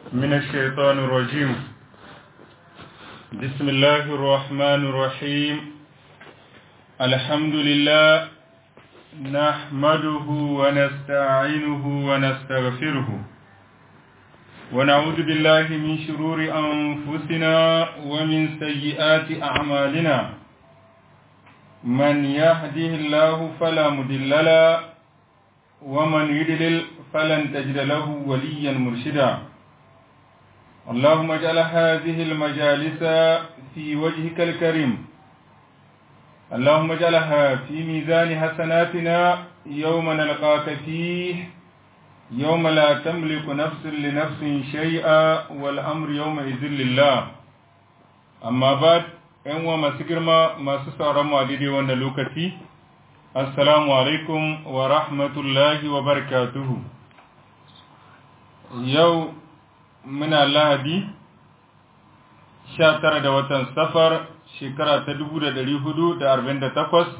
من الشيطان الرجيم بسم الله الرحمن الرحيم الحمد لله نحمده ونستعينه ونستغفره ونعوذ بالله من شرور أنفسنا ومن سيئات أعمالنا من يهده الله فلا مضل له ومن يضلل فلن تجد له وليا مرشدا اللهم اجعل هذه المجالس في وجهك الكريم اللهم اجعلها في ميزان حسناتنا يوم نلقاك فيه يوم لا تملك نفس لنفس شيئا والأمر يومئذ لله أما بعد ‘yan uwa masu girma masu sauran mu a daidai wannan lokaci, Assalamu alaikum wa rahmatullahi wa barakatuhu. Yau muna lahadi, sha tara da watan safar shekara ta dubu da ɗari hudu da arba'in da takwas,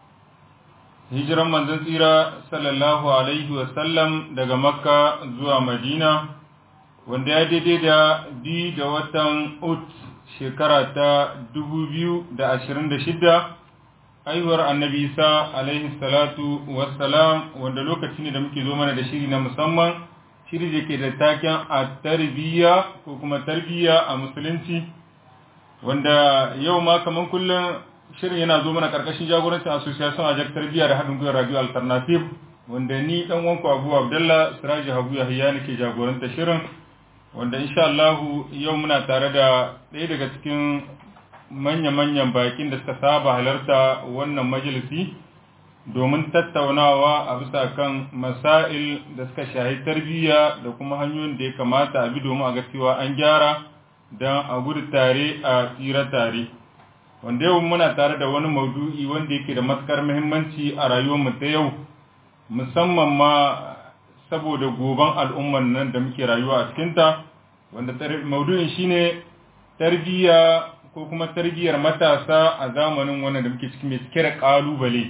hijiran manzon tsira sallallahu alaihi wasallam daga Makka zuwa Madina, wanda ya daidai da biyu da watan Ut shekara ta dubu biyu da ashirin da shida haihuwar annabi isa alaihi salatu wassalam wanda lokaci ne da muke zo mana da shiri na musamman shiri da ke da taken a tarbiyya ko kuma tarbiyya a musulunci wanda yau ma kamar kullum shirin yana zo mana karkashin jagorancin association ajak tarbiyya da haɗin gwiwar radio alternative wanda ni dan wanku abu abdullah siraji habu yahya nake jagoranta shirin wanda insha Allah yau muna tare da ɗaya daga cikin manya-manyan bakin da suka saba halarta wannan majalisi domin tattaunawa a bisa kan masail da suka shahi tarbiyya da kuma hanyoyin da ya kamata a bi domin a ga cewa an gyara don a gudu tare a tsira tare wanda yau muna tare da wani maudu'i wanda yake da matukar muhimmanci a rayuwarmu ta yau musamman ma saboda goban al'umman nan da muke rayuwa a cikinta wanda maudu'in shine tarbiyya ko kuma tarbiyyar matasa a zamanin wannan da muke ciki mai cike da kalubale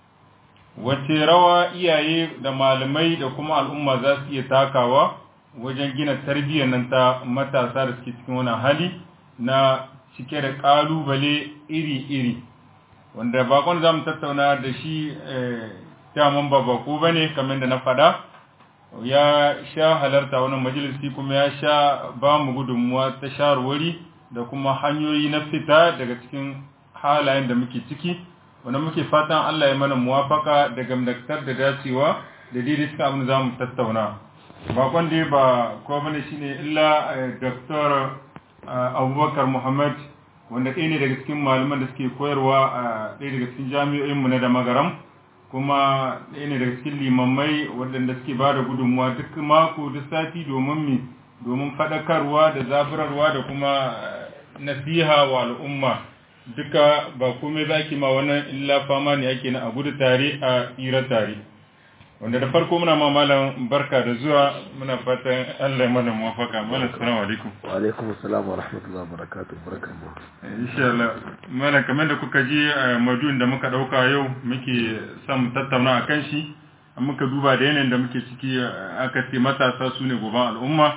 wace rawa iyaye da malamai da kuma al'umma za su iya takawa wajen gina tarbiyyar nan ta matasa da suke cikin wani hali na cike da kalubale iri-iri wanda bakon za mu tattauna da shi daman ba bako ba ne kamar da na faɗa ya sha halarta wannan majalisi kuma ya sha ba mu gudunmuwa ta shawarwari da kuma hanyoyi na fita daga cikin halayen da muke ciki wanda muke fatan Allah ya mana muwafaka da gamdaktar da dacewa da daidai cikin abin za mu tattauna bakon dai ba ko bane shine illa Dr. Abubakar Muhammad wanda ɗaya ne daga cikin malaman da suke koyarwa a ɗaya daga cikin jami'o'inmu na da magaram kuma ɗaya ne daga cikin limammai waɗanda suke ba da gudunmuwa duk mako duk sati domin mi domin faɗakarwa da zafirarwa da kuma nasiha wa al'umma duka ba komai ba ake ma wannan illa fama ne ake na a gudu tare a tsira tare wanda da farko muna ma malam barka da zuwa muna fatan Allah ya mana muwafaka malam assalamu alaikum wa alaikum assalam wa rahmatullahi wa barakatuh barkamu insha Allah malam kamar da kuka ji maduin da muka dauka yau muke son mu tattauna akan shi muka duba da yanayin da muke ciki aka ce matasa su ne goban al'umma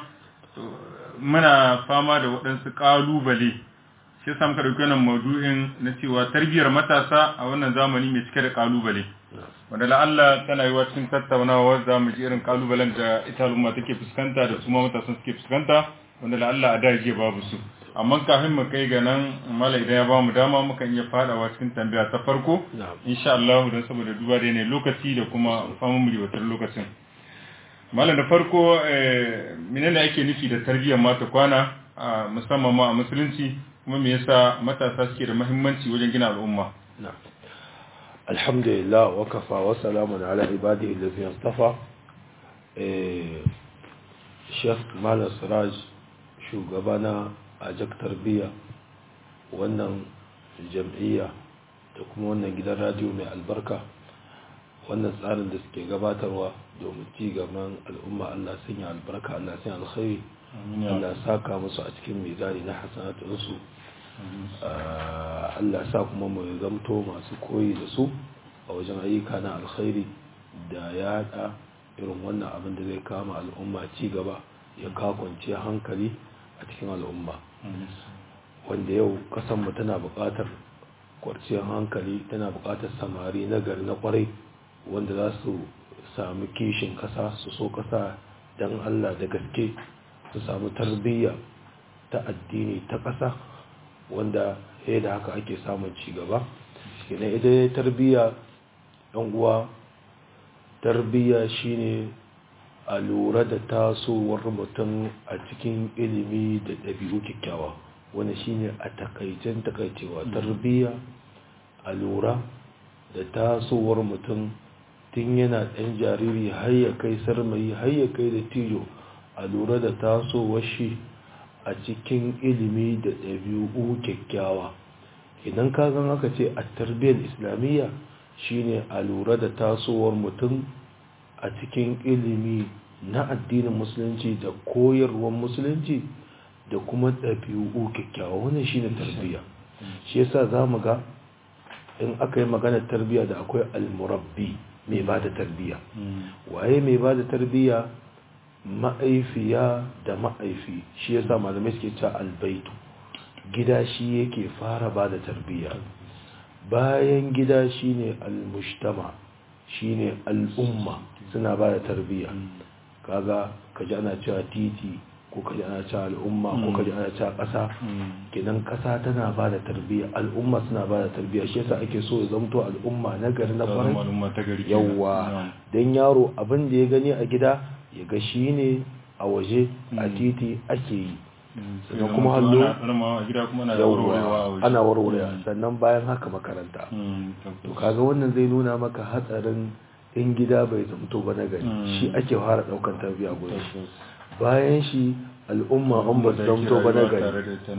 muna fama da waɗansu ƙalubale shi yasa muka ɗauki wannan maudu'in na cewa tarbiyyar matasa a wannan zamani mai cike da ƙalubale wanda la'alla tana yi cikin tattaunawa za mu ji irin ƙalubalen da ita al'umma take fuskanta da su ma matasan suke fuskanta wanda la'alla a da jiya babu su amma kafin mu kai ga nan mala idan ya bamu dama muka iya fadawa cikin tambaya ta farko insha Allah don saboda duba da ne lokaci da kuma famun riwatar lokacin malam da farko menene ake nufi da tarbiyyar mata kwana musamman ma a musulunci kuma me yasa matasa suke da muhimmanci wajen gina al'umma alhamdulillah wa kafa wa salamun ala ibadihi allazina istafa eh Sheikh Malam Siraj shugabana a jak tarbiyya wannan jam'iyya da kuma wannan gidan radio mai albarka wannan tsarin da suke gabatarwa domin ci gaban al'umma Allah sanya albarka Allah sanya alkhairi Allah saka musu a cikin mizani na hasanatunsu Allah sa kuma mu zamto masu koyi da su a wajen ayyuka na alkhairi da yada irin wannan abin da zai kama al'umma ci gaba ya kakwance hankali a cikin al'umma wanda yau kasanmu tana buƙatar kwarciyar hankali tana buƙatar samari na gari na kwarai wanda za su sami kishin kasa su so kasa don allah da gaske su samu tarbiyya ta addini ta kasa wanda ya da haka ake samun cigaba idan ita ya tarbiyya ɗan uwa tarbiyya shine a lura da tasowar mutum a cikin ilimi da ɗabi'u kyakkyawa wani shine a takaicen takaicewa tarbiyya a lura da tasowar mutum tun yana ɗan jariri har ya kai sarmayi har ya kai da tijo a lura da tasowar shi a cikin ilimi da ɗabi'u kyakkyawa idan ka gan aka ce a tarbiyyar islamiyya shine a lura da tasowar mutum a cikin ilimi na addinin musulunci da koyarwar musulunci da kuma ɗabi'u kyakkyawa wannan shine tarbiyya shi yasa za mu ga in aka yi maganar tarbiyya da akwai almurabbi mai ba da tarbiyya waye mai ba da tarbiyya ma'aifiya da ma'aifi shi yasa malamai suke cewa albaitu gida shi yake fara ba da tarbiyya bayan gida shine almujtama shine al'umma suna ba da tarbiyya kaga kaji ana cewa titi ko kaji ana cewa al'umma ko kaji ana cewa ƙasa kinan ƙasa tana ba da tarbiyya al'umma suna ba da tarbiyya shi yasa ake so ya zamto al'umma na gari na kwarai yawa don yaro abin da ya gani a gida ya ga shi ne a waje a titi ake yi sannan kuma hallo ana warwarewa sannan bayan haka makaranta to kaga wannan zai nuna maka hatsarin in gida bai zamto ba na gari shi ake fara daukan tarbiyya gurin shi bayan shi al'umma an ba su zamto ba na gari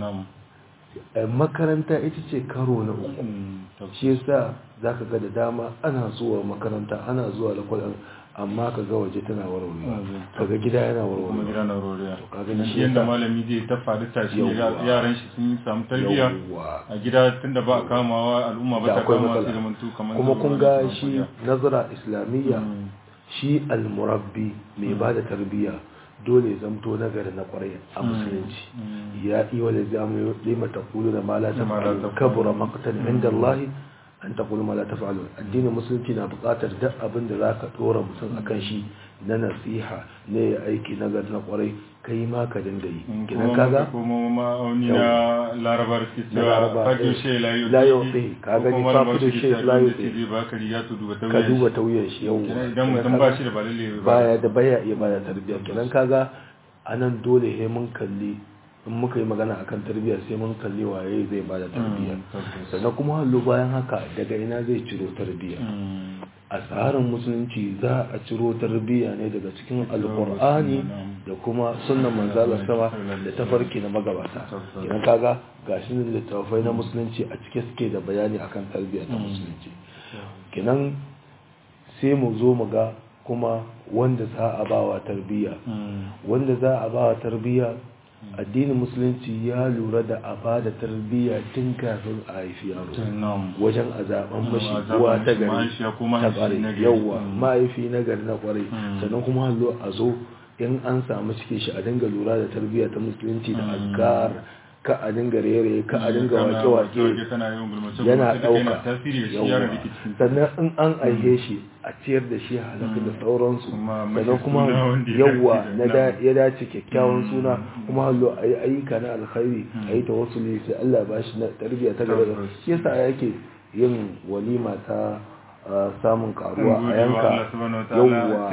makaranta ita ce karo na uku shi yasa zaka ga da dama ana zuwa makaranta ana zuwa lakwal amma ka ga waje tana warware ka ga gida yana warware kuma gida na warware to kaga shi yanda malami zai ta faɗi tashi yaran shi sun samu tarbiyya a gida tunda ba a kamawa al'umma ba ta kama su zamantu kamar kuma kun ga shi nazara islamiyya shi almurabbi mai ba da tarbiyya dole zamto nagari na kwarai a musulunci ya iya wale zamu lima taqulu da ma la taf'alu kabura maqtan inda Allah an taqulu ma la taf'alu addinin musulunci na buƙatar duk abin da zaka dora mutum akan shi na nasiha ne ya aiki nagari na kwarai kai ma ka dinga yi kidan kaga kuma ma'auni na larabar ke cewa fadu she la yuti kaga ni fadu she la yuti ba ka riga to duba ka duba tauyen shi yau idan mutum ba shi da balalle baya da baya iya bada tarbiyya kidan kaga anan dole he mun kalli in muka yi magana akan tarbiyya sai mun kalli waye zai bada tarbiyya sannan kuma hallo bayan haka daga ina zai ciro tarbiyya a tsarin musulunci za a ciro tarbiyya ne daga cikin alkur'ani da kuma sunan manzala sama da tafarki na magabata idan kaga gashi ne littattafai na musulunci a cike suke da bayani akan tarbiyya ta musulunci kinan sai mu zo mu ga kuma wanda za a bawa tarbiyya wanda za a bawa tarbiyya addinin musulunci ya lura da a ba da tarbiyya tun kafin a haifi yaro wajen a zaben mashi uwa ta gari ta kwarai yauwa mahaifi na gari na kwarai sannan kuma hallo a zo in an samu cikin shi a dinga lura da tarbiyya ta musulunci da azkar ka a dinga rere ka a dinga wake-wake yana ɗauka sannan in an aihe shi a ciyar da shi halaka da sauransu sannan kuma yawwa ya dace kyakkyawan suna kuma hallo a yi ayyuka na alkhairi a yi ta wasu ne sai Allah ba shi na tarbiyya ta gaba shi yasa yake yin walima ta samun karuwa a yanka yawwa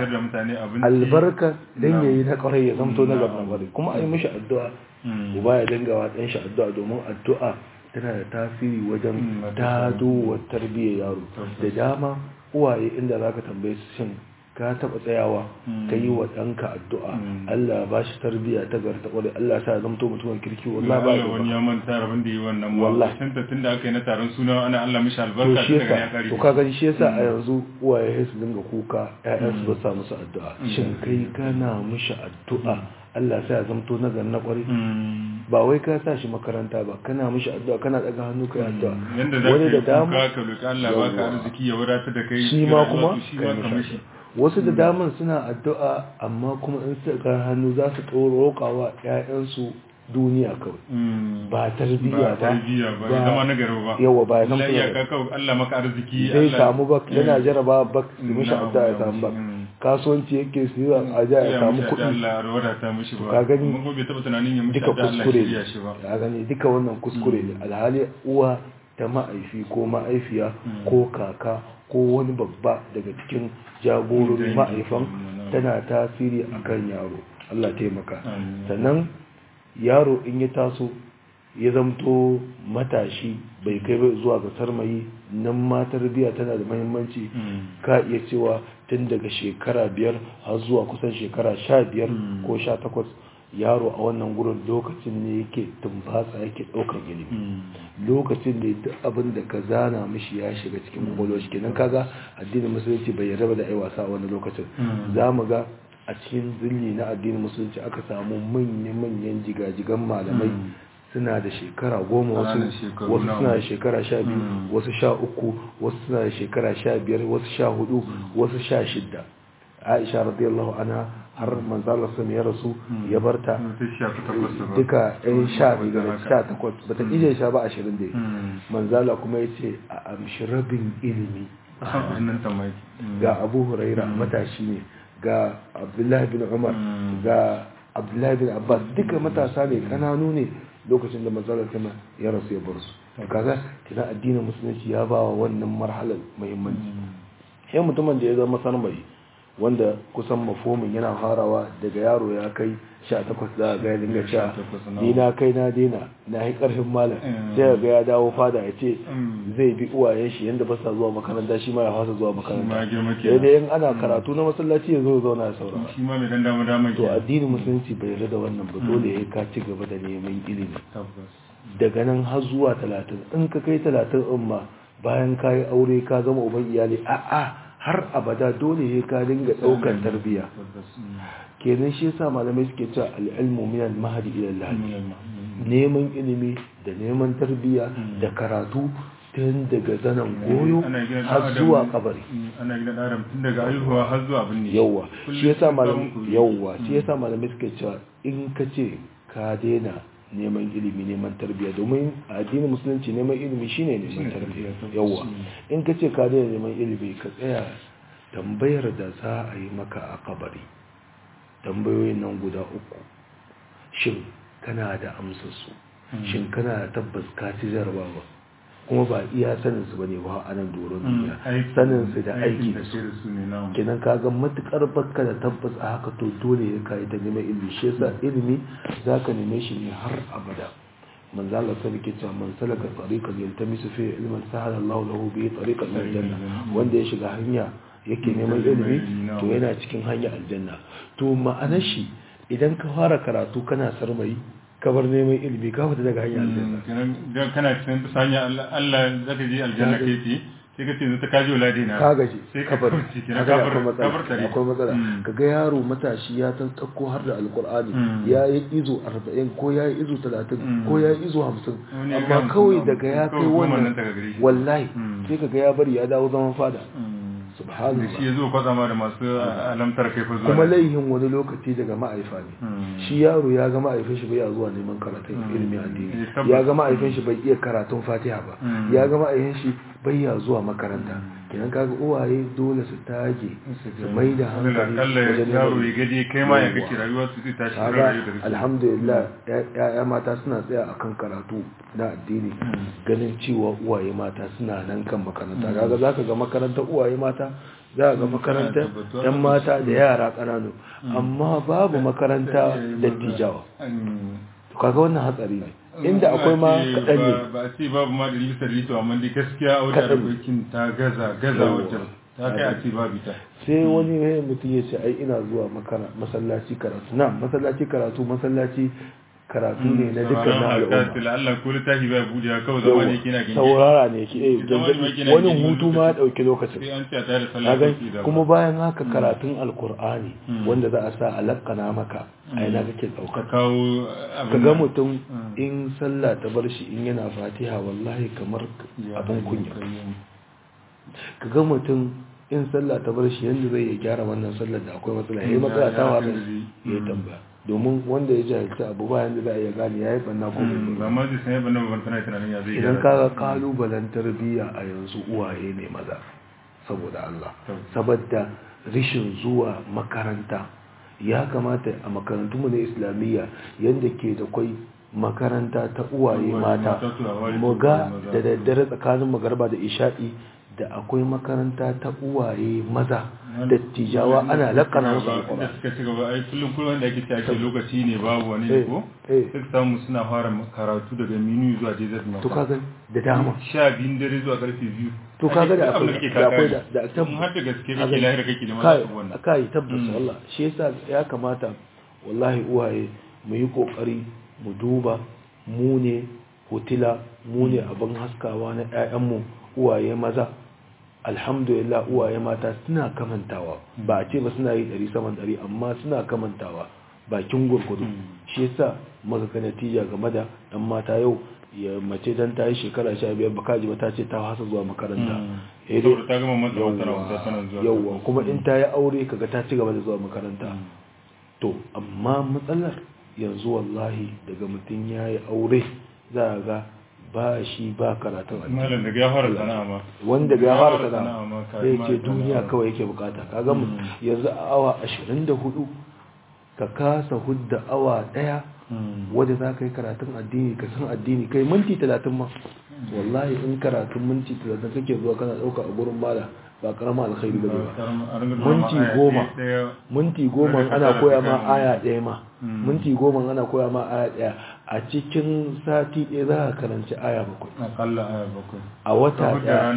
albarka dan yayi na kwarai ya zamto na gaban kwarai kuma a yi mishi addu'a uba ya dinga wa ɗan shi addu'a domin addu'a tana da tasiri wajen dado wa tarbiyyar yaro da dama uwaye inda za ka tambaye su shin ka taɓa tsayawa ka yi wa ɗanka addu'a Allah ba shi tarbiyya ta gar ta ƙwarai Allah sa zamto mutumin kirki wallah ba ya wani ya manta rabin da yi wannan wallah tun da tun da aka yi na taron suna ana Allah mishi albarka to shi yasa to ka gani shi yasa a yanzu uwaye su dinga kuka ƴaƴan su ba sa musu addu'a shin kai kana mishi addu'a Allah sai ya zamto na na kwari ba wai ka sa shi makaranta ba kana mishi addu'a kana daga hannu kai addu'a wani da dama ka roki Allah ba ka arziki ya wadatar da kai shi ma kuma shi ma ka mishi wasu da daman suna addu'a amma kuma in suka hannu za su roƙawa 'ya'yansu duniya kawai ba tarbiyya ba tarbiyya ba ya zama na garo ba yawa ba ya zama Allah ya ka Allah maka arziki zai Allah- samu ba yana jaraba ba su mishi Na'am, addu'a ya na'am, samu ba mm. kasuwanci yake su yi a ja ya samu mishi addu'a kuɗi Allah ya wadata mishi ba Ka gani? mun bai taba tunanin ya mishi duka addu'a Allah kuskure ya shirya ne shi ba ya gani duka wannan kuskure ne alhali uwa ta ma'aifi ko ma'aifiya ko kaka ko wani babba daga cikin jagororin Dangi. ma'aifan Mm. tana tasiri akan yaro Allah taimaka Amin. sannan yaro in ya taso ya zamto matashi bai kai bai zuwa ga sarmayi nan ma tarbiyya tana da muhimmanci Mm. ka iya cewa tun daga shekara biyar har zuwa kusan shekara sha biyar Mm. ko sha takwas yaro a wannan gurin lokacin ne yake tumbatsa yake ɗaukar ilimi Mm. lokacin ne duk abin da ka zana mishi ya shiga cikin kwakwalwar shi kenan kaga addinin musulunci bai yarda ba da ai wasa a wannan lokacin Mm. za mu ga a cikin zilli na addinin musulunci aka samu manya-manyan jigajigan malamai Mm. suna da shekara goma wasu Ƙananan shekaru wasu nawa. suna da shekara sha biyu Mm. wasu sha uku wasu suna da shekara sha biyar wasu sha hudu wasu sha shidda aisha radiyallahu anha har manzala sun ya rasu ya barta ta shafi takwas ba duka yan sha biyu da Haka. sha takwas bata iya sha ba ashirin da Mm. manzala kuma ya ce a amshi rabin ilimi wannan tamaki ga abu huraira matashi ne ga abdullahi bin umar Mm. ga abdullahi bin abbas duka matasa ne kananu ne lokacin da manzalar sama ya rasu ya bar su kaga kina addinin musulunci ya ba wa wannan marhalar muhimmanci sai mutumin da ya zama sarmai wanda kusan mafomin yana farawa daga yaro ya kai 18 za a ga ya dinga cewa 18 na. ni na kai na daina na yi karfin malam Mm. sai ga ya dawo fada ya ce Mm. zai bi uwayen shi yanda ba sa zuwa makaranta shi ma ya fasa zuwa ma makaranta girma sai kenan. dai in ana karatu na masallaci ya zo ya zauna ya saurara shi ma mai dan dama dama to addinin musulunci bai yarda da wannan ba dole ya ka ci gaba da neman ilimi tabbas daga nan har zuwa talatin in ka kai talatin in ma bayan ka yi aure ka zama uban iyali a'a har abada dole ya ka dinga ɗaukar tarbiyya tabbas Mm. kenan shi yasa malamai suke cewa al'ilmu min al-mahdi ila al-lahdi Mm. neman ilimi da neman tarbiyya da karatu tun daga zanen goyo Ana gina ɗan har adam- zuwa kabari Mm, ana gina ɗan adam tun daga haihuwa har zuwa binne yawwa Kullum shi yasa sun malam samu ku- yawwa shi yasa malamai suke cewa in ka ce ka daina neman ilimi neman tarbiyya domin a addinin musulunci neman ilimi shine neman Shine tarbiyya tarbiyya, tabbas. yawwa in ka ce ka daina neman ilimi ka tsaya tambayar da za a yi maka a kabari tambayoyin nan guda uku shin kana da amsarsu shin kana da tabbas ka ci jarabawa kuma ba iya sanin su bane ba a nan doron duniya Aiki- sanin su da aiki aikin da da su ke da su ne namu kenan kaga matukar baka da tabbas a haka to dole ya kai ta neman ilimi shi yasa ilimi zaka neme shi ne har abada manzo Allah sai yake cewa man salaka tariqan yaltamisu fi ilman sahala Allah lahu bi tariqan ila aljanna wanda ya shiga hanya yake neman ilimi to yana cikin hanya aljanna to ma'anar shi idan ka fara karatu kana sarmai ka bar neman ilimi ka fita daga hanya aljanna Mm, kenan dan kana cikin bisa hanya Allah Allah zaka je aljanna kai ce sai ka ce yanzu ta kaji waladi na ka gaji sai ka kabar kauce kenan kaga kabar akwai matsala kabar tare akwai matsala Mm. kaga yaro matashi ya tan tsakko har da alqur'ani Mm. ya yi izo 40 ko ya yi izo 30 Mm. ko ya yi izo 50 Wani ya amma gama kawai kuma daga ya kawai kai goma nan wannan daga gare shi. wallahi Mm. sai kaga ya bari ya dawo zaman fada Mm. da subhanallah shi ya zo kwatsa ma da masu alamtar kai fa zuwa kuma da- laihin wani lokaci daga ma'aifa ne Mm. shi yaro ya ga ma'aifin shi bai iya zuwa neman karatun Mm. ilimin addini Eh, tabbas. ya ga ma'aifin shi bai iya karatun fatiha ba Mm. ya ga ma'aifin shi bai iya zuwa makaranta kenan kaga uwaye dole su tage su mai da hankali Allah wajen yaro neman ya gade kai ma ya Yawwa. kake rayuwa su zai tashi ran kaga rayu da kake alhamdulillah ya'ya mata suna tsaya akan karatu na addini ganin cewa uwaye mata suna nan kan makaranta kaga zaka ga makarantar uwaye mata za ga makarantar tabbatuwa. yan mata da yara ƙananu amma babu makaranta dattijawa Mm. to kaga wannan hatsari ne inda akwai ma Ba a ce kaɗan ne ba- ba a ce babu ma ɗari bisa ɗari to amma dai gaskiya a wajen Kaɗan. arzikin ta gaza gaza Yawwa. wajen ta kai a ce babu ita sai wani ne mutum ya ce ai ina zuwa makara- masallaci karatu na masallaci karatu masallaci karatu ne na dukkan na al'umma Allah ko littafi ba buɗe kawai zama ne kina gindi saurara ne ke eh, Zama ne gangadi. kina wani gindi hutu ma ya ɗauki lokacin sai an ce a tare da Na sallah gan- sai da kuma bayan haka karatun alkur'ani Mm. wanda za a sa a lakana maka a yana kake ka ɗauka kawo ka abin ga nan. mutum Mm. in sallah ta bar shi in yana fatiha wallahi kamar Ya abin hayyu kunya qayyum. ka ga mutum in sallah ta bar shi yanda zai ya gyara wannan sallar da akwai matsala yayi matsala ta wada ya tambaya domin wanda ya jahilta abu ba yanda za a iya gane yayi banna ko bai ba ma zai sanya banna ba tana tunanin ya zai idan kaga kalubalen tarbiyya a yanzu uwaye ne maza saboda Allah saboda rishin zuwa makaranta ya kamata a makarantunmu na islamiyya yadda ke da kwai makaranta ta uwaye mata mu ga da daddare tsakanin magarba da isha'i da akwai makaranta ta uwaye maza da tijawa ana lakana musu da suka ci gaba ai kullum kullum da ake tashi lokaci ne babu wani ne ko sai samu suna fara karatu daga minu zuwa jezat mata to kaga da dama sha biyun dare zuwa karfe biyu to kaga da akwai da akwai da da tabbas har da gaske kake lahira kake da mana wannan kai tabbas Allah shi yasa ya kamata wallahi uwaye mu yi kokari mu duba mu ne hotila mu ne abin haskawa na 'ya'yanmu uwaye maza alhamdulillah uwaye mata suna kamantawa ba a ce ba suna yi ɗari saman ɗari amma suna kamantawa bakin gurgudu shi yasa maka ka natija game da ɗan mata yau ya mace dan ta yi shekara sha biyar baka ji ba ta ce ta hasa zuwa makaranta yauwa kuma in ta yi aure kaga ta ci gaba da zuwa makaranta to amma matsalar yanzu wallahi daga mutum ya yi aure za a ga ba shi ba karatun malam daga ya fara sana'a ma wanda ga ya fara sana'a sai ce duniya kawai yake bukata kaga mu yanzu a awa 24 ka kasa hudda awa daya wadda za ka yi karatun addini ka san addini kai minti 30 ma wallahi in karatun minti 30 kake zuwa kana dauka a gurin mala ba karama alkhairi bane ba minti goma minti goma ana koya ma aya ɗaya ma minti goma ana koya ma aya ɗaya a cikin sati ɗaya za ka karanci aya bakwai akalla aya bakwai a wata ɗaya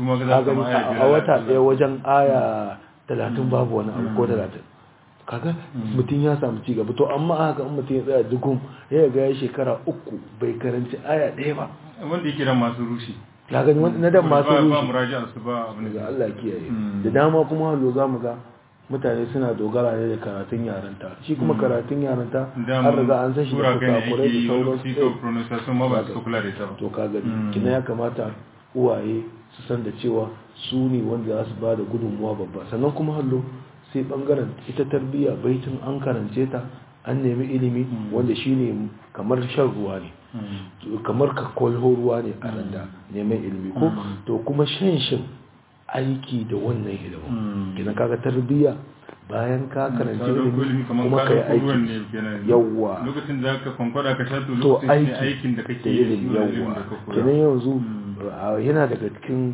a wata ɗaya wajen aya talatin babu wani abu ko talatin kaga mutum ya samu ci gaba to amma haka in mutum ya tsaya dukun ya ga ya shekara uku bai karanci aya ɗaya ba wanda yake dan masu rushe ka gani na dan masu ba rushe muraja su ba abin daga Allah kiyaye da dama kuma hallo za mu ga mutane suna dogara ne da karatun yaranta shi kuma karatun yaranta an riga an san shi da kusakurai da sauran pronunciation ma ba su kula da ita ba to ka gani kina ya kamata uwaye su san da cewa su ne wanda za su ba da gudunmuwa babba sannan kuma hallo sai bangaren ita tarbiyya baitin an karance ta an nemi ilimi wanda shine kamar shan ruwa ne kamar ka kwalho ruwa ne a randa neman ilimi ko to kuma shan shin aiki da wannan ilimin kina kaga tarbiyya bayan ka karanci ilimi kuma ka yi aiki yawwa lokacin da ka kwankwada ka sha to to lokacin ne aiki aikin da kake da yi ilimi yawwa kenan yanzu yana daga cikin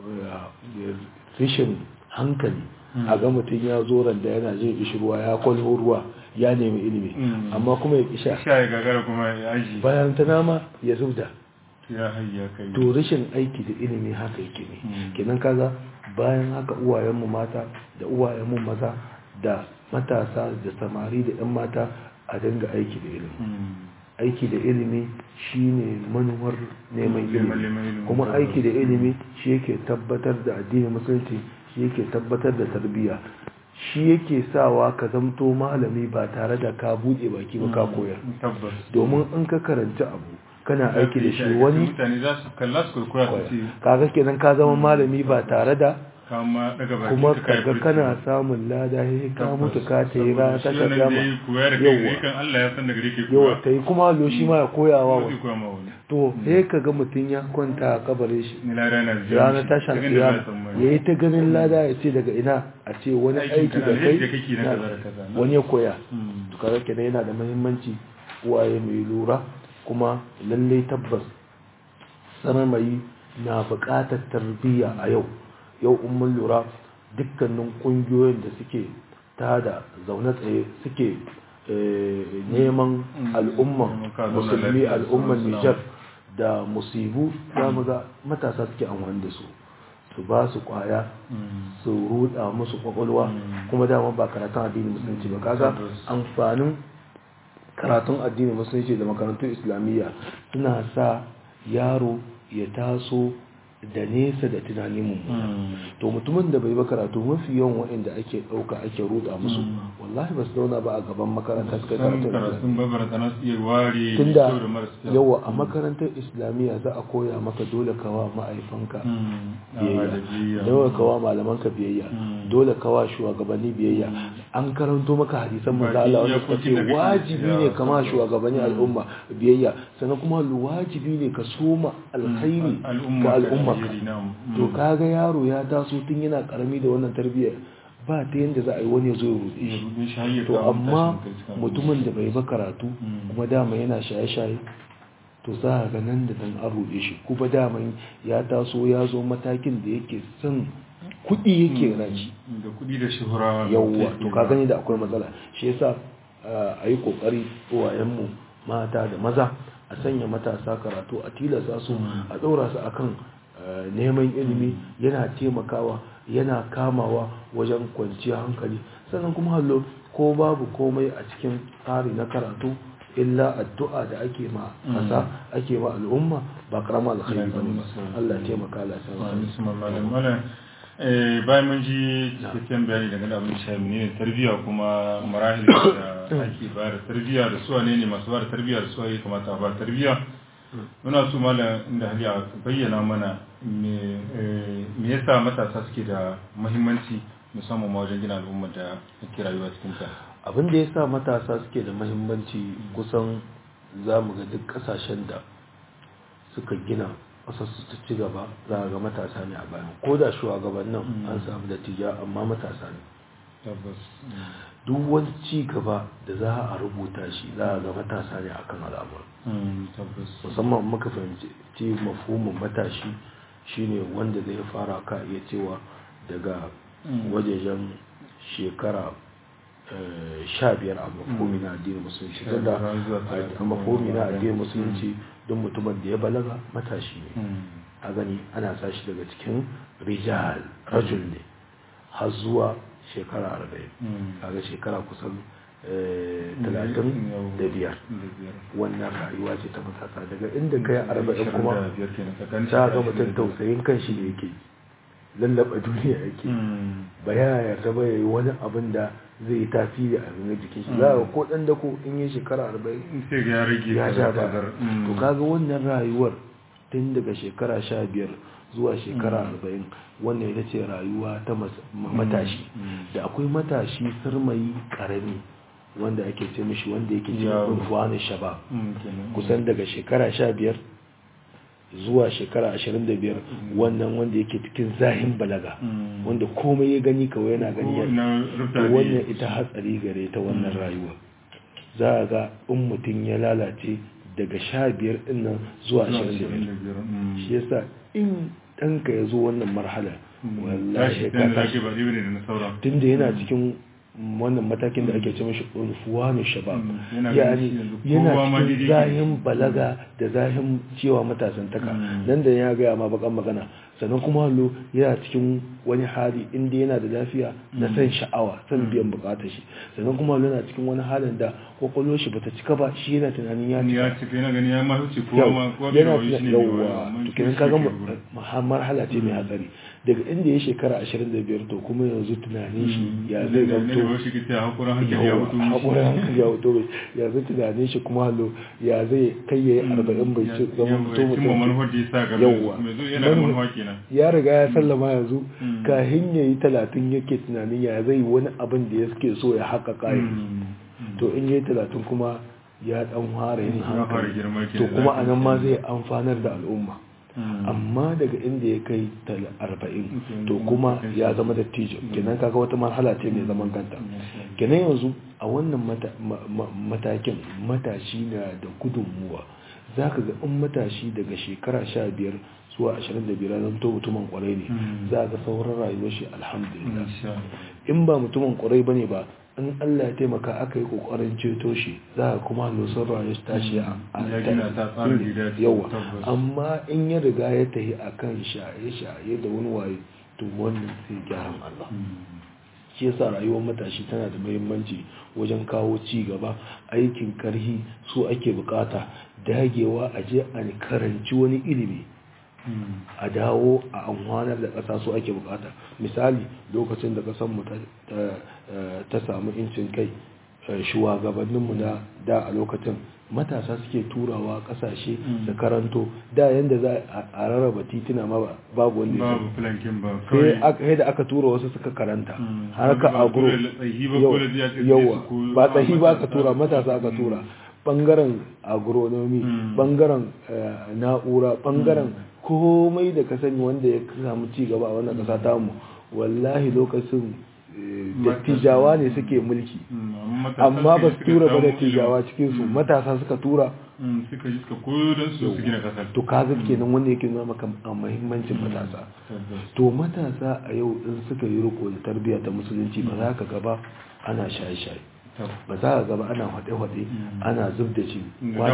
rishin hankali a ga mutum ya zo randa yana jin ishirwa ya kwalho ruwa ya nemi ilimi amma kuma ya kisha sha ya gagara kuma ya aji bayan ta nama ya zubda ya hayya kai to rashin aiki da ilimi haka yake ne kenan kaga bayan haka uwayenmu mata da uwayenmu maza da matasa da samari da 'yan mata a dinga aiki da ilimi aiki da ilimi shine manuwar neman ilimi kuma aiki da ilimi shi yake tabbatar da addinin musulunci shi yake tabbatar da tarbiyya shi yake sawa ka zamto malami ba tare da ka buɗe baki ba ka koyar tabbas domin in ka karanci abu kana aiki da shi wani mutane za su kalla su kurkura su ce kaga kenan ka zama malami ba tare da kama daga baki kuma ka kai kaga furci. kana samun lada sai ka mutu ka ta yi rana ta shi ka wannan gama da ya koya da kai Yawwa. kan Allah ya san daga gare ke yawa koya ta yi kuma lo shi ma ya koyawa Ko wa zai koya ma wani to sai ka ga mutum ya kwanta a kabarin shi ni lada na zuwa ranar tashin kiyama ya yi ta ganin lada ya ce daga ina a ce wani Aikin aiki kana da alheri kai da kake na na- kaza da kaza, na? wani ya koya to kaga kenan yana da muhimmanci uwaye mai lura kuma lallai tabbas sarmai na buƙatar tarbiyya a yau yau in mun lura dukkanin ƙungiyoyin da suke tada zaune tsaye suke eh, neman al'umman ka zauna musulmi lafiya, al'umman su nijar da musibu za mu ga matasa suke amfani da su su ba su kwaya su ruda musu kwakwalwa kuma dama ba karatun addinin musulunci ba kaga Tabbas. amfanin karatun addinin musulunci da makarantun islamiyya suna sa yaro ya taso da nesa da tunanin mummuna to mutumin da bai ba karatu mafi yawan waɗanda ake ɗauka ake ruɗa musu wallahi ba su zauna ba a gaban makaranta suka san karatu karatun babara tana su iya ware tunda kyau da marasa kyau. yawa a makarantar islamiyya za a koya maka dole kawa ma'aifanka Mm. Ah, da biyayya biyayya. dole kawa malamanka biyayya Mm. dole kawa shugabanni biyayya an karanto maka hadisan manzo Baki Allah wanda suka iyakokin da ce kake wajibi ne ya kama tabbas. shugabanni al'umma biyayya sannan kuma wajibi ne ka soma alkhairi Al- al'umma ga ka al'umma alheri, na'am. to Mm. kaga yaro ya taso tun yana karami da wannan tarbiyyar ba ta yanda za a yi wani ya zo ya ruɗe Ya shi rube shi har ya to kawo amma tashin kai cikin mutumin da bai ba karatu Mm. kuma dama yana shaye-shaye to za a ga nan da nan an ruɗe shi kuma daman ya taso ya zo matakin da yake son kuɗi yake rashi da kuɗi da shuhura da yawwa take to ka ba. gani da akwai matsala shi yasa a yi kokari uwayenmu mata da maza a sanya matasa karatu a tilasta su a ɗora su akan eh, neman ilimi yana taimakawa yana kamawa wajen kwanciyar hankali sannan kuma hallo ko babu komai a cikin tsari na karatu illa addu'a da ake ma ƙasa ake ma al'umma ba karama alkhairi bane ba Allah ya taimaka Allah ya Wa sa musamman malam malam eh, bayan mun ji cikakken bayani daga da abin shafi ne tarbiyya kuma marahil da ake ba da tarbiyya da suwa ne ne masu ba da tarbiyya da suwa ya kamata a ba tarbiyya muna so malam inda hali a bayyana mana me eh, me yasa matasa suke da muhimmanci musamman ma wajen gina al'umma da ake rayuwa cikin ta abin da ya sa matasa suke da mahimmanci kusan za mu ga duk kasashen da suka gina ƙasarsu ta ci gaba za a ga matasa ne a bayan ko da shugabannin an samu da tija amma matasa ne tabbas duk wani ci gaba da za a rubuta shi za a ga matasa ne akan al'amur Mm, tabbas musamman muka fahimci ci mafhumin matashi shine wanda zai fara ka iya cewa daga wajejen shekara eh, sha biyar a mafhumi na addinin musulunci Sha tunda biyar zuwa a talatin mafhumi na da addinin musulunci don mutumin da ya balaga matashi ne Mm. a gani ana sa shi daga cikin rijal rajul ne har zuwa shekara arba'in Mm. kaga shekara kusan eh, talatin da biyar da biyar wannan rayuwa ce ta matasa daga inda kai arba'in kuma da biyar kenan tsakanin ta ga shekara mutum biyar. tausayin kan shi ne yake lallaba duniya yake Mm. ba ya yarda ba yayi wani abin da zai yi tasiri a ganin jikin shi za ga ko dan dako in yi shekara arba'in sai ga ya rage ya sha ba kazar Mm. to kaga wannan rayuwar tun daga shekara sha biyar zuwa shekara arba'in wannan ita ce rayuwa ta mas- ma- matashi Mm. da akwai matashi sarmayi karami wanda ake ce mishi wanda yake Yawo. cikin rufuwanin shabab Mm, kenan. kusan daga shekara sha biyar zuwa shekara ashirin da biyar wannan wanda yake cikin zahin balaga Mm. wanda komai ya gani kawai yana gani ya Ko na rufta to ne. wannan ita hatsari gare ta wannan rayuwa za a ga in mutum ya lalace daga sha biyar dinnan zuwa Zuwa ashirin da ashirin da biyar biyar. Mm. shi yasa in ɗanka ya zo wannan marhala Mm. wallahi tashi ka dan da tashi ake ba ɗaya ne da na sauran tunda yana cikin wannan matakin da ake ce mashi unfuwanu shabab Mm, yana yani ganin shi yanzu yana kowa ma cikin daidai ke. zahin balaga da zahin cewa matasan taka Mm. nan da ya gaya ma bakan magana sannan kuma hallo yana cikin wani hali inda yana da lafiya na san sha'awa san biyan bukatar shi sannan kuma hallo yana cikin wani halin da kwakwalwar shi bata cika ba shi yana tunanin ya Ni cika ya cika yana gani ya ma wuce kowa yau ma kowa bai yana wayo shi ne tuna mai wayo, yauwa amma to shi kenan shi kaga ke mu- wurin. ma- marhala ce mai hatsari daga inda ya shekara 25 to kuma yanzu tunanin shi ya zai Ne da gamto ba shi ke ta hakurin hankali ya yawa mutu mishi. haƙurin hankali ya wuto bai ya zai tunanin shi kuma hallo ya zai kai ya yi arba'in bai ci zama Yawwa, mutum ya cimma mutum manufar da ya sa gaba Yawwa. mai zo yana da Manu- manufa kenan ya riga ya sallama yanzu Mm. kahin ya yi talatin yake tunanin ya zai wani abin da ya suke so ya haka kayan Mm. to in yi talatin kuma ya dan fara yin Ya fara hankali girma to kenan, kuma za a ka nan ma ce. zai amfanar da al'umma Mm. amma daga inda ya kai tal- arba'in Okay. to kuma ya zama dattijo kenan kaga wata marhala ce mai zaman kanta kenan yanzu a wannan mata- ma- ma- matakin matashi na da gudunmuwa za ka ga in matashi daga shekara sha biyar zuwa ashirin da biyar zan to mutumin kwarai ne Mm. za ga sauran rayuwar shi alhamdulillah Insha Allah. in ba mutumin kwarai bane ba in Allah ya taimaka aka yi kokarin ceto shi za a kuma losar rayuwar shi tashi a Ya gina ta tsarin da ya dace, yawa tabbas. amma in ya riga ya tahi akan shaye-shaye da wani waye to wannan sai gyaran Allah Mm. shi yasa rayuwar matashi tana da muhimmanci wajen kawo ci gaba aikin karhi su ake bukata dagewa a je a karanci wani ilimi a dawo a amfanar da ƙasa su ake bukata misali lokacin da ƙasarmu ta samu incin kai shugabanninmu na da a lokacin matasa suke turawa kasashe da karanto da yanda za a rarraba titina ma babu wanda ya sai da aka tura wasu suka karanta har ka agro yawa ba tsahi ba ka tura matasa aka tura bangaren agronomy bangaren na'ura bangaren komai da ka sani wanda ya samu ci gaba a wannan kasa tamu wallahi lokacin dattijawa ne suke mulki amma ba su tura ba dattijawa cikinsu matasa suka tura suka yi suka koyo don su su gina kasar to kaga kenan wanda yake nuna maka a muhimmancin matasa to matasa a yau in suka yi riko da tarbiyya ta musulunci ba za ka gaba ana shaye-shaye ba za ka gaba ana haɗe-haɗe ana zub da shi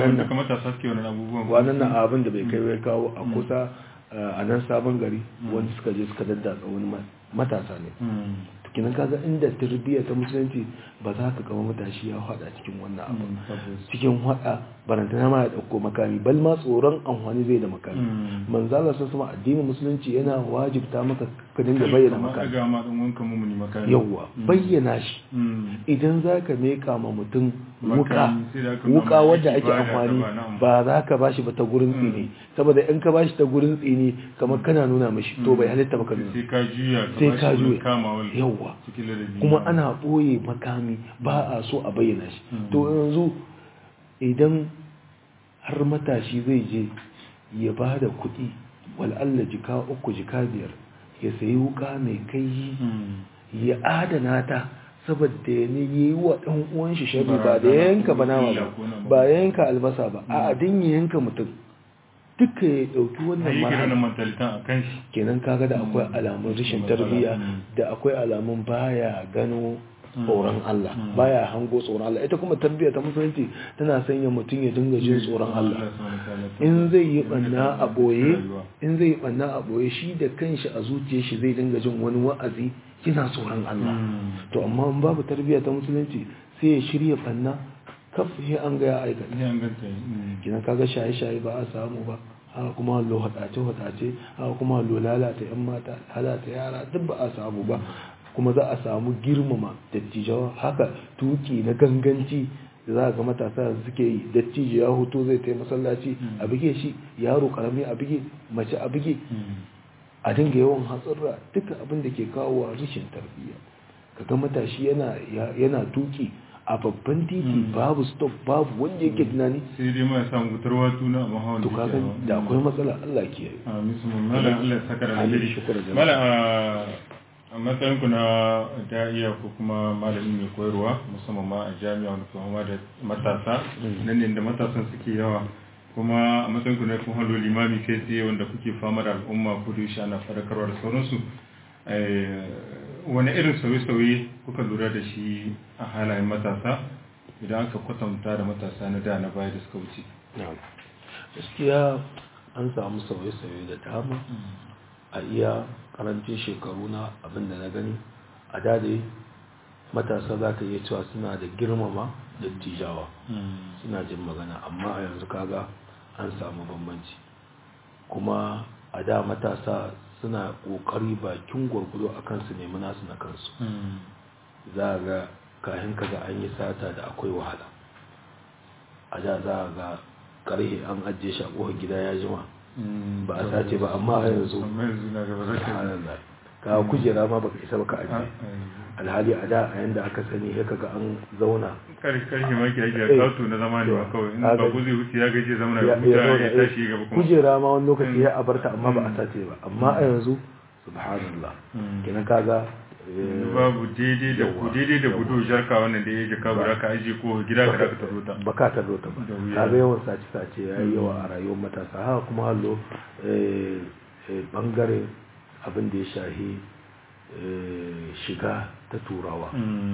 kwanan nan abin da bai kai wai kawo a kusa a nan sabon gari wanda suka je suka daddatsa wani matasa ne kinan kaga inda tarbiyya ta musulunci ba za ka kama matashi ya hada cikin wannan abu cikin hada barantana ma ya dauko makami bal ma tsoron amfani zai da makami manzala sun sama addinin musulunci yana wajibta maka ka dinga bayyana makami yawwa bayyana shi idan za ka meka ma mutum wuka wuka wadda ake amfani ba za ka bashi ba ta gurin tsini saboda in ka bashi ta gurin tsini kamar kana nuna mashi to bai halitta maka nuna sai ka juya sai ka juya yawwa kuma ana ɓoye makami ba a so a bayyana shi to yanzu idan har matashi zai je ya ba da kuɗi wal'alla jika uku jika biyar ya sayi wuka mai kai ya adana ta saboda ya ne yi wa ɗan uwan shi shari ba da yanka banama ba ba yanka albasa ba a adin ya yanka mutum duka ya ɗauki wannan mara kenan kaga da akwai alamun rashin tarbiyya da akwai alamun baya gano tsoron Allah baya hango tsoron Allah ita kuma tarbiyya ta musulunci tana sanya mutum ya dinga jin tsoron Allah in zai yi banna a boye in zai yi banna a boye shi da kanshi a zuciyar shi zai dinga jin wani wa'azi yana tsoron Allah to amma in babu tarbiyya ta musulunci sai ya shirya banna kaf sai an ga ya aikata kina kaga shaye-shaye ba a samu ba haka kuma lo hadace-hadace haka kuma lo lalata yan mata lalata yara duk ba a samu ba kuma za a samu girmama dattijawa haka tuki na ganganci da za a ga matasa suke yi dattijo ya hoto zai tai masallaci a bige shi yaro karami a bige mace a bige a dinga yawan hatsarra duka abin da ke kawo rashin tarbiyya kaga matashi yana tuki a babban titi babu stop babu wanda yake tunani sai dai ma samu gutarwa tuna a mahawan to kaga da akwai matsala Allah ke yi amin su mala Allah saka da alheri mala a matsayin ku na da'iya ko kuma malami mai koyarwa musamman ma a jami'a wanda kuma da matasa nan ne da matasan suke yawa kuma a matsayin ku na kun halo limami kai tsaye wanda kuke fama da al'umma ko da yaushe ana fadakarwa da sauransu wani irin sauye-sauye kuka lura da shi a halayen matasa idan aka kwatanta da matasa na da na baya da suka wuce gaskiya an samu sauye-sauye da dama a iya karancin shekaru na abinda na gani a dade matasa za ka iya cewa suna da girmama da tijawa suna jin magana amma a yanzu kaga an samu bambanci kuma a da matasa suna kokari bakin gwargwado a kansu nemi nasu na kansu za a ga kayan kaga an yi sata da akwai wahala a da za a ga karhe an ajiye shi a ƙofar gida ya jima ba a sace ba amma a yanzu ka kujera ma baka isa baka ajiye alhali a da a yanda aka sani ya kaga an zauna karshe maki ake a kato na zama ne ba kawai in ba ku zai wuce ya gaje zama ya huta ya tashi gaba kuma kujera ma wani lokaci ya abarta amma ba a sace ba amma a yanzu subhanallah kenan kaga babu daidai da ku daidai da gudu jarka wannan da ya jaka guda ka aje ko gida ka da ka taro ta ba ka taro ta ba kaga yawan sace sace yayi yawa a rayuwar matasa haka kuma hallo bangare abin da ya shahi shiga ta turawa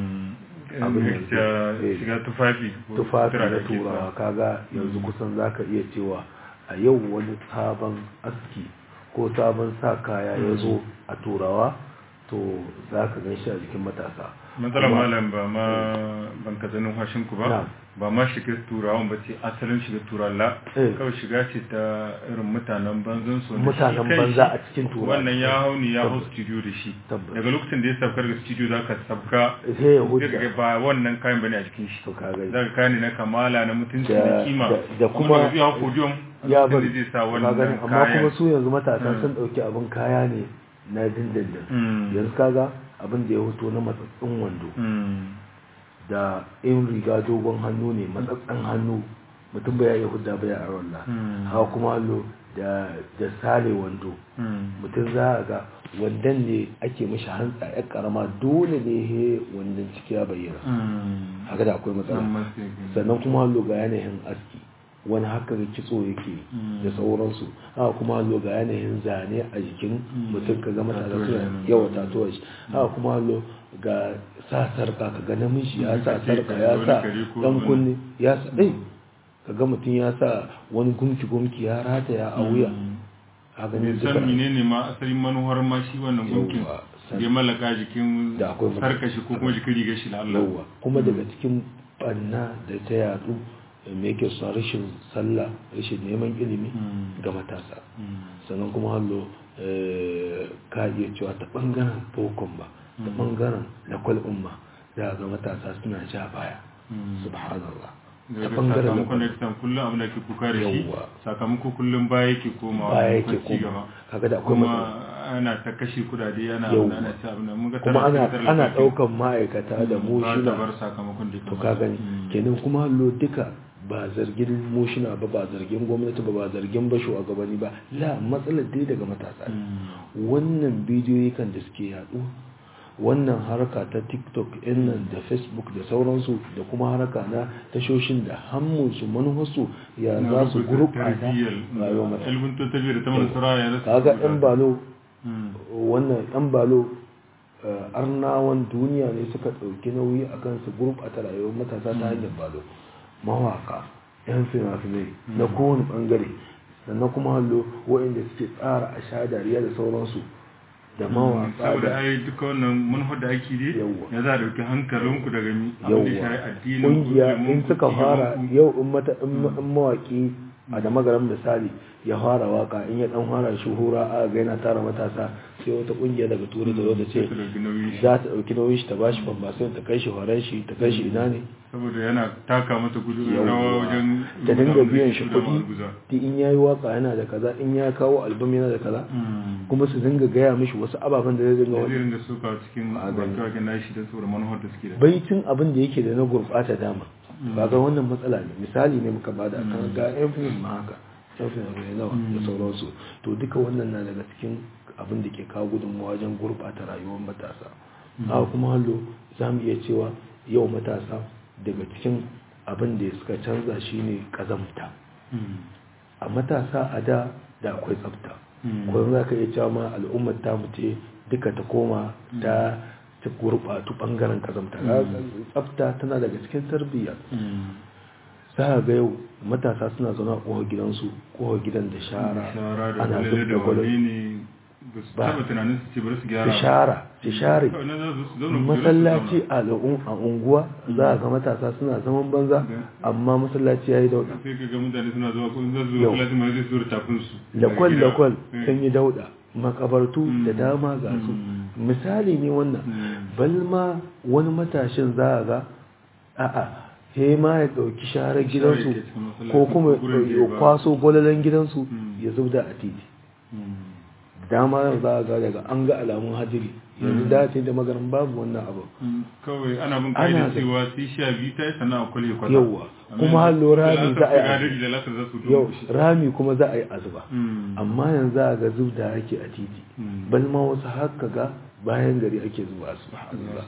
shiga tufafi tufafi na turawa kaga yanzu kusan zaka iya cewa a yau wani sabon aski ko sabon sa kaya ya zo a turawa to za ka gan shi a jikin matasa matsalar Kuma- malam ba ma ban ka zanen hashin ku ba Na'am. ba ma shiga turawan ba ce asalin shiga turawan la Eh. kawai shiga ce ta irin mutanen banzan su wanda Mutanen shi kai banza shi a cikin turawa. wannan ya hau ni ya hau Tabbas. studio da shi Tabbas. daga lokacin da ya sabkar da studio za ka sabka sai ya hujja sai ka ga ba wannan kayan bane a cikin shi to ka gani za ka kane na kamala na mutunci Da- da kima da- da kuma- da zai hau podium ya lokacin bari da zai sa ka wannan gani amma kayan kuma su yanzu matasa sun dauki abin kaya ne na dindindin Mm. yanzu kaga abin da ya hoto na matsatsin wando Mm. da in riga dogon hannu ne matsatsen hannu mutum bai iya hudda bai a walla Mm. hawa kuma hallo da da sale wando Mm. mutum za a ga wandan ne ake mashi hantsa ya karama dole ne he wandan ciki ya bayyana Mm. haka da akwai matsala San mistake. sannan kuma hallo ga yanayin aski wani haka da kitso yake Mm. da sauransu haka kuma hallo ga yanayin zane a jikin Mm. mutum ka ga matasa Tatuwa suna kenan. yawa tatuwa shi haka kuma hallo ga sa sarka ka ga namiji ya sa Kace sarka ka ya wani sa gari ko dan wani- kunne ya sa eh ka ga mutum ya sa wani gumki gumki ya rataya a wuya Mm. a ganin san menene ma asalin manuwar ma shi wannan gunkin Yawwa, san- da ya mallaka jikin Da akwai mata- sarka shi ko kuma jikin rigar shi da Allah yauwa kuma daga cikin banna da ta yadu me yake son rashin sallah rashin neman ilimi Mm. ga matasa Mm. sannan kuma hallo eh, ka iya cewa ta bangaren bokon ba ta bangaren lakwal umma da ga matasa suna ja baya Mm. subhanallah ta daga bangaren sakamakon da lakwal kitan kullum abin da ke kuka da shi Yawwa. sakamako kullum baya yake komawa baya maimakon yake ci koma gaba. kaga da akwai kuma matsala ana ta kashe kudade ana Yawwa. ana ci abin da mun ga kuma tana ana cikin ana tallafi. daukan ma'aikata da Mm, mu ba ta shina bar sakamakon da ya to kamata. ka gani Mm. kenan kuma hallo duka ba zargin mushina ba ba zargin gwamnati ba ba zargin ba shugabanni ba la matsalar dai daga matasa ne Mm. wannan bidiyoyi kan da suke yaɗu wannan harka ta tiktok in nan da facebook da sauransu da kuma harka na tashoshin da hammunsu manufarsu ya Na za su rubuta gurɓata tarbiyyar, rayuwar matasa ilimin ta tafiya da ta manasara ya zasu kaga rubuta. yan balo Mm. wannan yan balo eh, arnawan duniya ne suka ɗauki nauyi a kan su gurɓata rayuwar matasa ta hanyar balo mawaka yan fina-finai na kowane ɓangare sannan kuma hallo waɗanda suke tsara a sha dariya da sauransu da mawaka saboda da ai duka wannan manufar da ake yi Yawwa. ya za a dauki hankalinku daga mi abin da yauwa shi addinin ƙungiya ilimin in ku, suka fara ilimin ku. yau in mata in ma- in mawaki a da magaram misali ya fara waka in ya dan fara shuhura a ga yana tara matasa sai wata ƙungiya daga turai ta zo ta ce Sai su dauki nauyin shi. za ta ɗauki nauyin shi ta bashi bambasin ta kai shi horon shi ta kai shi ina ne saboda yana taka mata gudu Yawwa. rawa wajen ta dinga abin da biyan ke shi so da kuɗi ma'aguza. ta in yayi waka yana da kaza in ya kawo album yana da kaza Mm. kuma su dinga gaya mishi wasu ababen da zai dinga da zai wani ringa suka cikin A gani. wake-waken nashi don saboda manufar da suke da baitin abin da yake da na gurɓata dama kaga wannan matsala ne misali ne muka bada kan ga yan film ma haka yan film ne nawa da sauransu to duka wannan na daga cikin abin da ke kawo gudunmawa wajen gurɓata rayuwar matasa haka kuma hallo za mu iya cewa yau matasa daga cikin abin da suka canza shine kazamta Mm. a matasa a da da akwai tsafta Mm. kuma za ka iya cewa ma al'ummar ta ce duka ta koma ta ta gurɓatu ɓangaren kazamta tsafta tana daga cikin tarbiyya Mm. za a ga yau matasa suna zaune a ƙofar gidansu ƙofar gidan da shara shara da ana gwalele zub da da gwalole wane ne ba su Ba. taba tunanin su ce bari su gyara su ba. shara su share Kawai na za su zauna kujerar su masallaci zauna. a al'un- a unguwa za a ga matasa suna zaman banza amma masallaci ya yi dauɗa sai ka ga mutane suna zuwa ko in za su Yau. zo kula mai zai zo da tafin su daga lakwal gida. lakwal Eh. sun yi dauɗa makabartu da dama ga su Mm. misali ne wannan Mm. balma wani matashin za a ga a'a he ma ya ɗauki sharar gidansu ke cikin masallaci ko kuma ko gurin da ya ba- kwaso gwalalen gidansu Mm. ya zubda a titi Mm. dama yau za a ga daga an ga alamun hadiri yanzu da ce da maganin babu wannan abu Mm. kawai ana bin Ana ka'idar da- cewa sai sha biyu ta yi sannan a kwale kwata Yawwa. Amma Kuma har yanzu lura da ne lasar za a yi su abu. gadari da lasar za su yau dunkushe. rami kuma za a yi azuba Mm. amma yanzu a ga zubda ake a titi Mm. bal ma wasu haka ga bayan gari ake zuba su a zuba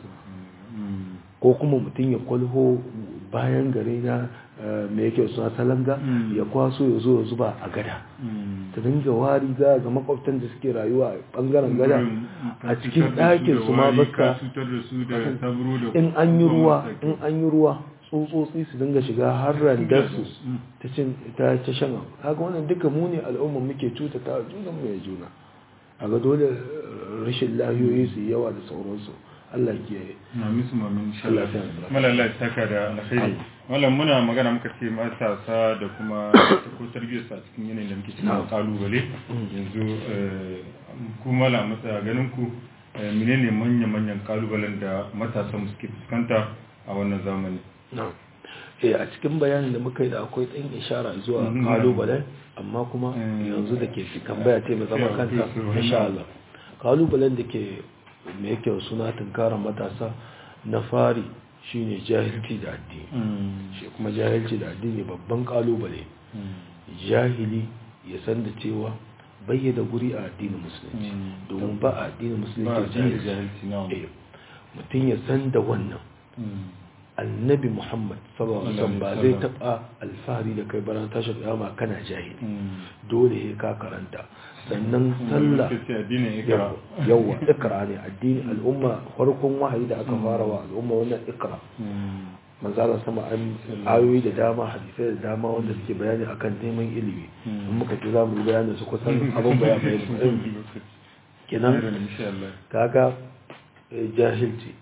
Mm. ko kuma mutum ya kwalho bayan gari na eh, me yake suna salanga Mm. ya kwaso ya zo ya zuba a gada Mm. ta dinga wari za ga makwabtan da suke rayuwa a bangaren gada Gurin ka a cikin cutar da su ɗakin da su ma wari, baska ka cutar da su da sabro da in an yi kuma ruwa masaki. in an yi ruwa tsotsotsi su dinga shiga har randarsu Mm. ta cin ta ta shan abu kaga wannan duka mu ne al'umma muke cutata wa junan mu ya juna a ga dole eh, rashin lahiyoyi su yi yawa da sauransu Allah ke Amin su mamin insha Allah Allah. ya sa Mala Allah ya saka da alkhairi. Mallam muna magana muka ce matasa da kuma ko tarbiyyar sa cikin yanayin da muke cikin Na'am. kalubale. Yanzu eh, ku mala mata ganin ku eh, menene manya manyan kalubalen da matasan mu suke fuskanta a wannan zamani. na'am eh a cikin bayanin da muka yi da akwai ɗan ishara zuwa Mhm. kalubalen amma kuma Mm. yanzu da ke tambaya ce mai zaman Yeah, kanta please, uh, insha Allah kalubalen da ke mai yake suna tunkarar matasa na fari shine jahilci da addini shi kuma jahilci da addini babban kalubale jahili ya san da cewa bayyana guri a addinin musulunci Mm. domin ba a addinin Ba musulunci jahilci jahilci jahilci na. Eh, mutum ya san da wannan annabi muhammad sallallahu alaihi wasallam ba zai taba alfahari da kai baran tashar kiyama kana jahili dole he ka karanta sannan sallah Kace addinin ikra. yawa ikra ne addini al'umma farkon wahayi da aka fara wa al'umma wannan ikra manzala sama an ayoyi da dama hadisai da dama wanda suke bayani akan neman ilimi in muka ce za mu yi bayanin su kusan abin bayan bayan kenan insha Allah. kaga eh, jahilci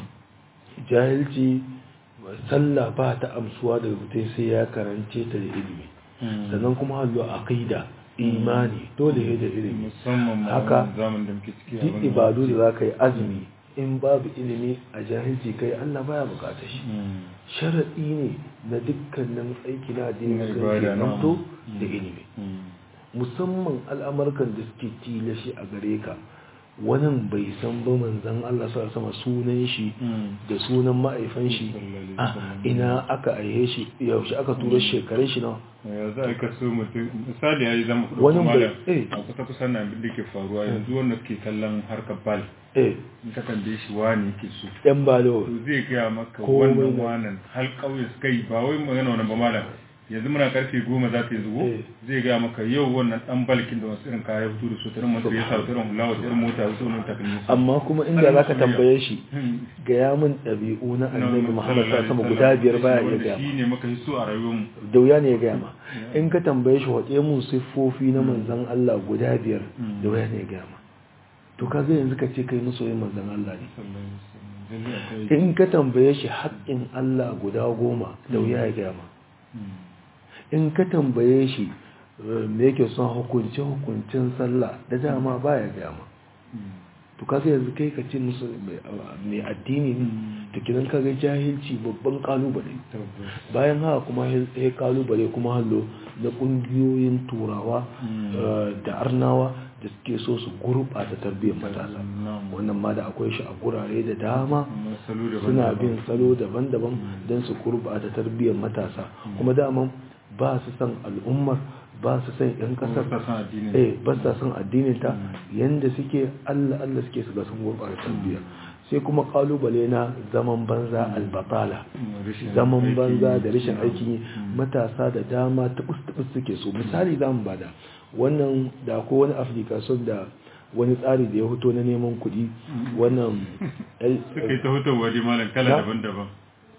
jahilci sallah ba ta amsuwa daga mutum sai ya karance ta da ilimi sannan kuma hallo aqida imani dole ne da ilimi musamman ma Haka, wannan zaman da muke ciki a duk wannan ibadu da lokaci. za ka yi azumi in babu ilimi a jahilci kai Allah baya bukatar shi Mm. sharaɗi ne na dukkanin aiki na addini Na musulunci ibada, ya na'am. zamto Mm. da ilimi Mm. musamman al'amarkan da suke tilashi a gare ka wani bai san ba manzan Allah sa sama sunan shi Mm. da sunan ma'aifan shi Sallallahu alaihi a wasallam. ina aka aihe shi yaushe aka tura shekarun shi nawa ya za a yi kaso mutum misali ya yi zama kudu Wani kuma bai- da eh. a kusa kusa na abin da ke faruwa yanzu wanda ke kallon harkar bal eh in ka tambaye shi wani ke so yan balo to zai gaya maka Komai wannan da- wanan har ƙauye suka yi ba wai magana wani ba malam yanzu muna karfe goma za ta yi zugo Eh. zai gaya maka yau wannan dan balkin da wasu irin kaya fito da su tarin masu ya sa tarin hula wasu irin mota wasu irin takalmi su amma kuma inda zaka soyayya. tambaye shi Hmm. gaya min ɗabi'u na annabi Na- Muhammad sallallahu sa sama alaihi guda wasallam. biyar baya iya Wanda gaya shi ne maka yi so a rayuwarmu da wuya ne ya gaya ma in ka tambaye shi waɗe mun siffofi na manzan Allah guda biyar Mm. da wuya ne ya gaya ma to ka yanzu ka ce kai masoyin manzan Allah ne sallallahu alaihi wasallam Lalle akwai- in ka tambaye shi haƙƙin Allah guda goma da wuya ya gaya ma Hmm. in ka tambaye shi eh, me yake son hukunce hukuncin sallah da dama baya gaya ma Hmm. to kaga yanzu kai ka ce musu mai- mai addini ne Mm. to kidan kaga jahilci babban kalubale Tabbas. bayan haka kuma ya kalubale kuma hallo na kungiyoyin turawa Mm. eh, da arnawa da suke so su gurɓata tarbiyyar matasa Na'am. wannan ma da akwai shi a gurare da dama Amma salo daban-daban. suna bin salo daban-daban don su gurɓata tarbiyyar matasa kuma daman ba su san al'ummar ba su san 'yan Kuma kasar ba sa son addinin. eh ba sa son addinin ta yanda suke Allah Allah suke su ga sun gurɓata tarbiyya sai kuma kalubale na zaman banza albatala Mm, rashin zaman aiki. banza da rashin aikin yi Mm. matasa da dama tubus-tubus suke so misali za mu bada wannan da ko wani application da wani tsari da ya fito na neman kuɗi wannan el- Suka yi ta hutowa dai malam kala Na? daban-daban.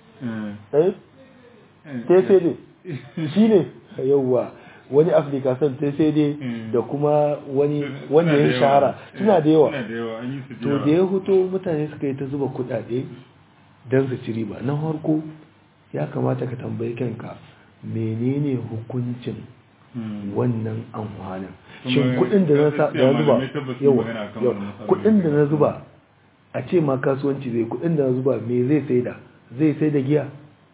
Eh, eh eh, tcd shi ne yauwa wani application tcd Mm. da kuma wani suna wanda da ya yawa. shahara suna da yawa Suna da yawa an yi su to da ya fito mutane suka yi ta zuba kuɗaɗe don su ci riba na farko ya kamata ka tambayi kanka menene hukuncin Mm. wannan amfanin Kuma shin kudin da na sa- da gaskiya na zuba malamai tabbas sun yawa magana akan yawa, wannan matsalolin. kudin da na zuba a ce ma kasuwanci zai kudin da na zuba me zai sai da zai sai da giya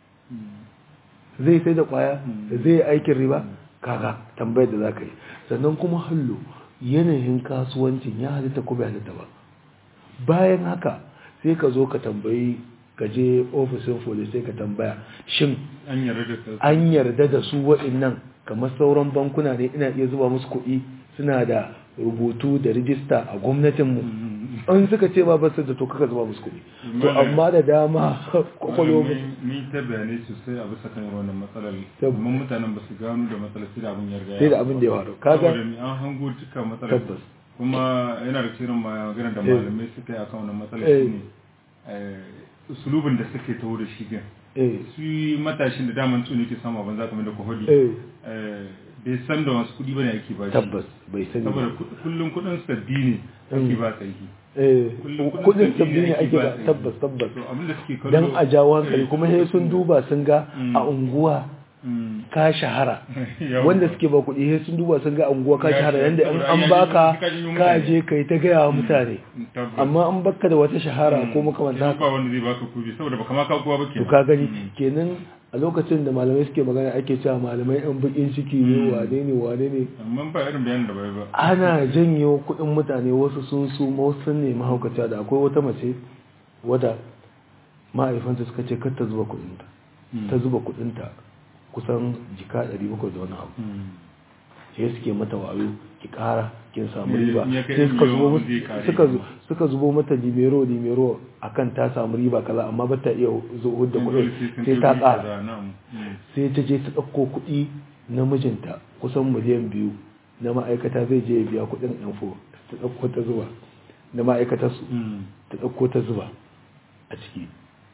Mm. zai sai da kwaya Mm. zai aikin riba kaga tambayar da zaka yi sannan kuma hallo yanayin kasuwancin ya halitta ko bai halitta ba bayan haka sai ka zo ka tambayi ka je ofishin police sai ka tambaya shin An yarda da su. an yarda da su waɗannan kamar sauran bankuna ne ina iya zuba musu kuɗi suna da rubutu da rijista a gwamnatinmu Mm. an suka ce ba basu da to kaka zuba musu kuɗi to Malam- amma da dama kwakwalo Malamai mun ta bayanai sosai a bisa kan wannan matsalar Tabbas. amma mutanen ba su gano da matsalar sai da abin ya riga sai da abin da ya faru kaga saboda ni an hango cika matsalar Tabbas. kuma yana da cikin magana da Eh. malamai suka yi akan wannan matsalar Eh. shine eh, usulubin da suke taho da shi gan eh su yi matashin da daman tsuni ke samu abin za kamar da ku hudu eh Eh, bai san da wasu kuɗi bane ake ba shi tabbas bai sani saboda ba ku- kullum kuɗin sabbi ne ake ba sarki eh kullum kudin sabbi sabbi ne ake ba sarki. tabbas tabbas to abin da suke kallo dan a jawo hankali kuma sai sun duba sun ga Mm. a unguwa Mm. ka shahara Yawwa. wanda suke ba kuɗi sai sun duba sun ga a unguwa ka Ya shahara ce, yanda in saboda an ya ji- baka ka ji ka mutane. je kai ta gaya wa mutane tabbas amma an baka da wata shahara ko makamanta ba wanda zai baka kuɗi saboda baka ma ka kowa ba to kenan. ka gani Mm. kenan a lokacin da malamai suke magana ake cewa malamai yan bakin ciki ne wane ne wane ne amma ba irin bayanin da bai ba ana janyo kuɗin mutane wasu sun su wasu sun nemi haukata da akwai wata mace wadda ma'aifanta suka ce kar ta zuba kuɗinta Mm. ta zuba kuɗinta kusan jika 700 da wani abu Mm. sai suke mata wayo ki kara kin samu Eh, riba in ya kai sai suka miliyan zubo zai mata- kare. suka zu- suka zubo mata dimero dimero akan ta samu riba kaza amma ba ta iya zo hudda Dole kuɗin sun sai ta kai kara kaza, na'am. Mm. sai ta je ta ɗauko kuɗi na mijinta kusan miliyan biyu na ma'aikata zai je ya biya kuɗin info ta ɗauko ta zuba na ma'aikatarsu Mm. ta ɗauko ta zuba a ciki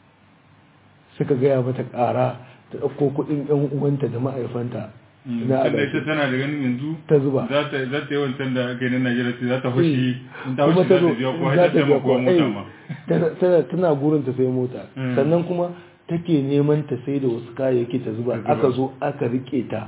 suka gaya mata ƙara ta ɗauko kuɗin ‘yan uwanta da ma'aifanta Mm. na Tunda alaƙi ita tana da ganin yanzu ta zuba za ta za ta yi wancan da aka yi na Najeriya sai za ta hoshi in ta kuma hoshi ta za zo ta biya ko za har ta ta biya taimako kuwa mota eh, ma tana- tana tana gurin ta sai mota Mm. sannan kuma take neman ta sai da wasu kayayyaki ta zuba Ta zuba. aka zo aka rike ta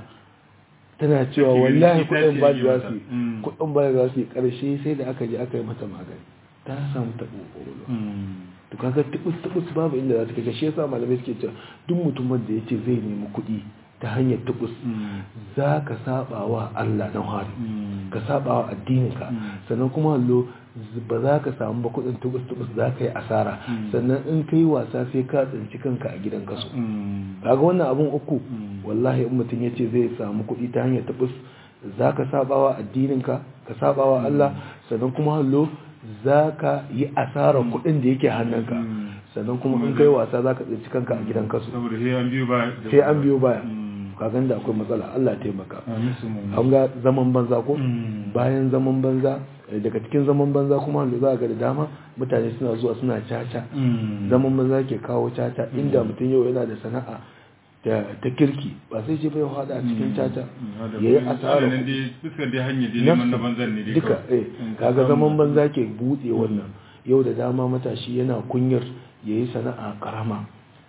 tana cewa Take wallahi ganin ita kuɗin ce ba yi za mata. su yi Mm. kuɗin ba za su yi ƙarshe sai da aka je aka yi mata magani ta samu taɓo ƙwaƙwalwa Mm. to kaga tubus tubus babu inda za ta kai shi yasa malamai suke cewa duk mutumin da yace zai nemi kuɗi ta hanyar tubus Mm. za ka saba wa Allah na hari Mm. ka saba wa addininka Mm. sannan kuma hallo z- ba za ka samu ba kuɗin tubus tubus za ka yi asara Mm. sannan in ka yi wasa sai ka tsinci kanka a gidan kaso Mm. kaga wannan abun uku Mm. wallahi in mutum yace zai samu kuɗi ta hanyar tubus za ka saba wa addininka ka saba wa Allah sannan kuma hallo za ka yi asarar kuɗin da yake hannunka Mm. sannan kuma in kai wasa za ka tsinci kanka a gidan kaso saboda sai an biyo ba sai an biyo baya Mm. kagan da akwai matsala Allah taimaka Amin su mu. an ga zaman banza ko Mm. bayan zaman banza eh, daga cikin zaman banza kuma da za ga da dama mutane suna zuwa suna caca Mm. zaman banza ke kawo caca inda mutum yau yana da sana'a da ta kirki ba sai ce bai hada a cikin caca ya yi asara nan dai fuskar dai hanyar dai neman na banzan ne dai duka kawai. eh In ka kaga samu- zaman banza ke buɗe wannan yau da dama matashi yana kunyar ya yi sana'a karama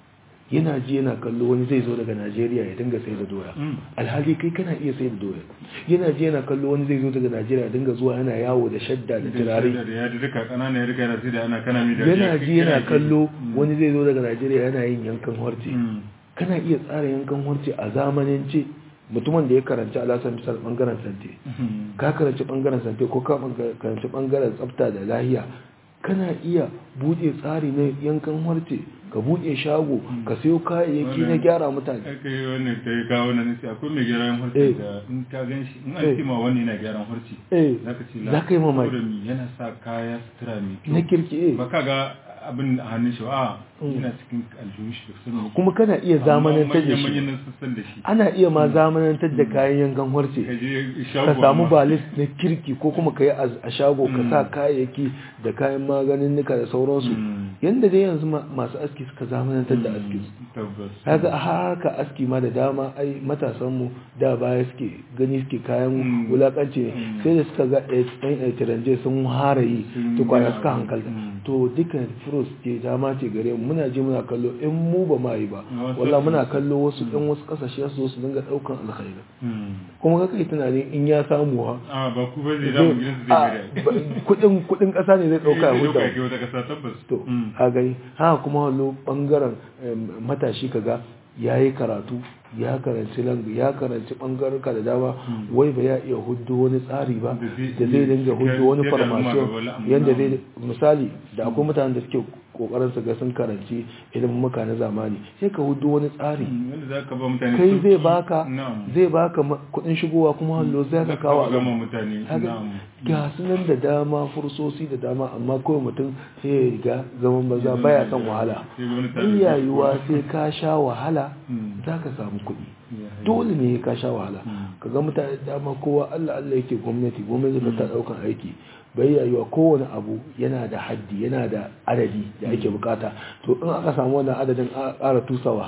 yana ji yana kallo wani zai zo daga najeriya ya dinga sai da doya Mm. alhali kai kana iya sai da doya yana ji yana kallo wani zai zo daga najeriya ya dinga zuwa yana yawo da shadda da turare da ya duka kanana ya rika yana sai da ana kana mi da yana ji yana kallo Mm. wani zai zo daga najeriya yana yin yankan harce Mm. kana iya tsara yankan harce a zamanance mutumin da ya karanci alasan misal bangaren sante Mm. ka karanci bangaren sante ko ka banga- karanci bangaren tsafta da lahiya kana iya buɗe tsari na yankan harce ka buɗe shago ka sayo kayayyaki na Wannan- gyara mutane aka yi wannan ta yi kawo nan sai akwai mai gyaran Eh. harci da in ka gan shi in Eh. an ce ma wani yana gyaran harci eh za ka ce za ka yi mamaki. saboda mi yana sa kaya sutura mai kyau na kirki eh ba ka ga abin a hannun shi a Mm. yana cikin aljihun shi da sun kuma kana iya zamanantar da manyan shi nan sassan da shi ana iya ma zamanantar da kayan yankan ka harce je ka shago samu amma- balis na kirki ko kuma ka yi a shago ka sa kayayyaki da kayan maganin nika da sauransu Mm. yadda dai yanzu ma- masu aski suka zamanantar da aski tabbas kaga a haka aski ma da dama ai matasanmu da baya suke gani suke kayan Mm. wulakanci ne Mm. sai da suka ga ɗan aitiranje sun hara yi Sun tukwana gina suka abu. hankalta Mm. to dukkan fros ce dama ce gare mu muna je muna kallo in mu ba ma yi ba Wasu- walla muna kallo wasu ɗan wasu ƙasashe su zo su dinga ɗaukan alkhairi Mm. kuma ka kai tunanin in ya samu ha a ba ku ba zai damu gidan su zai a, gare ba- kudin kudin ƙasa ne zai ɗauka ya ya huta ke wata kasa tabbas to Mm. a gani haka kuma wallo bangaren em, matashi kaga ya yi karatu ya karanci langu ya karanci bangaruka da dama wai ba ya iya hudu wani tsari ba Da zai- da zai dinga hudu wani yadda al'umma farmasiyon gaba wala- yadda zai misali da akwai mutanen da suke kokarin su ga sun karanci ilimin muka na zamani sai ka hudu wani tsari wanda za ka ba mutane kai sauki. zai baka na'am zai baka ma- kudin shigowa kuma hallo zai ka kawo gama al'umma mutane Kaga na'am ga su nan da dama fursosi da dama amma kawai mutum sai ya riga zaman banza baya son wahala Sai ga wani tarin iyayuwa sai ka sha wahala Mm. za ka samu kuɗi Ya, ya. dole ne ka sha wahala Mm. ka ga mutane da dama kowa Allah Allah yake gwamnati gwamnati ba ta ɗaukan aiki bai yayuwa kowane abu yana da haddi yana da adadi da ake bukata to in aka samu wannan adadin a ƙara tusawa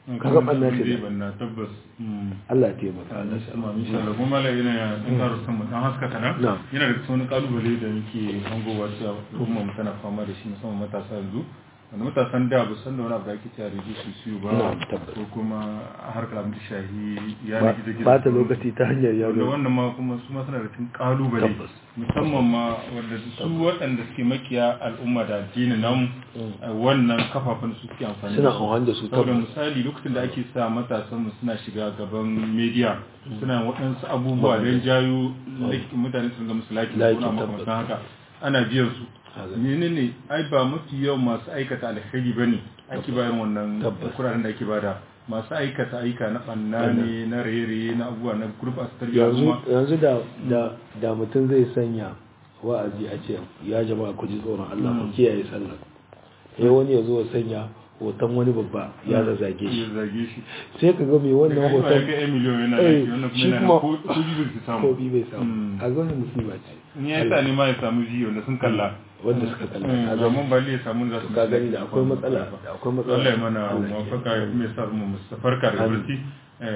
kaga banna ce zai banna tabbas Allah ya taimaka Allah ya sama insha Allah kuma la yana in ka rusa mu dan haska kana Na'am. yana da wani kalubale da muke hangowa cewa umma mu tana fama da shi musamman matasa yanzu wanda matasan da ba san da wani abu da ake cewa rediyo su siyo ba Na'am, tabbas. ko kuma harkar abin da shahi ya Ba- na gida gida ba ta lokaci ta hanyar wanda yaro wannan ma kuma su ma suna da cikin kalubale Tabbas. musamman ma wanda su waɗanda suke makiya al'umma da addinin namu a wannan kafafen su suke amfani suna da su amfani da su saboda tabbas misali lokacin da ake sa matasan mu suna shiga gaban media suna waɗansu abubuwa don jayo like- mutane su ga musu laki Like, ko na tabbas. makamantan haka ana biyan su Haka. menene ai ba mafi yawan masu aikata alkhairi bane ake bayan wannan Tabbas. kuraren da ake bada masu aikata aika na banna ne na raye-raye na abubuwa na group a tarbiyya yanzu kuma yanzu da da da mutum zai sanya wa'azi a ce ya jama'a ku ji tsoron Allah ku kiyaye sallah sai wani ya zo ya sanya hoton wani babba ya zazzage shi ya zage shi sai ka ga mai wannan Daga hoton ga yan miliyon yana Eh, da wannan shi kuma yana kuma- da ko ko bibin su samu ko bi bai samu Mm. a ga wani musiba ce in ya sa ne ma ya samu ji wanda sun kalla wanda suka kalla Mm, ka ga amma ba ya samu za su ka gani da akwai matsala da akwai matsala Allah ya mana Allah ya mafaka ya kuma ya sa mu mustafarka da Amin. barci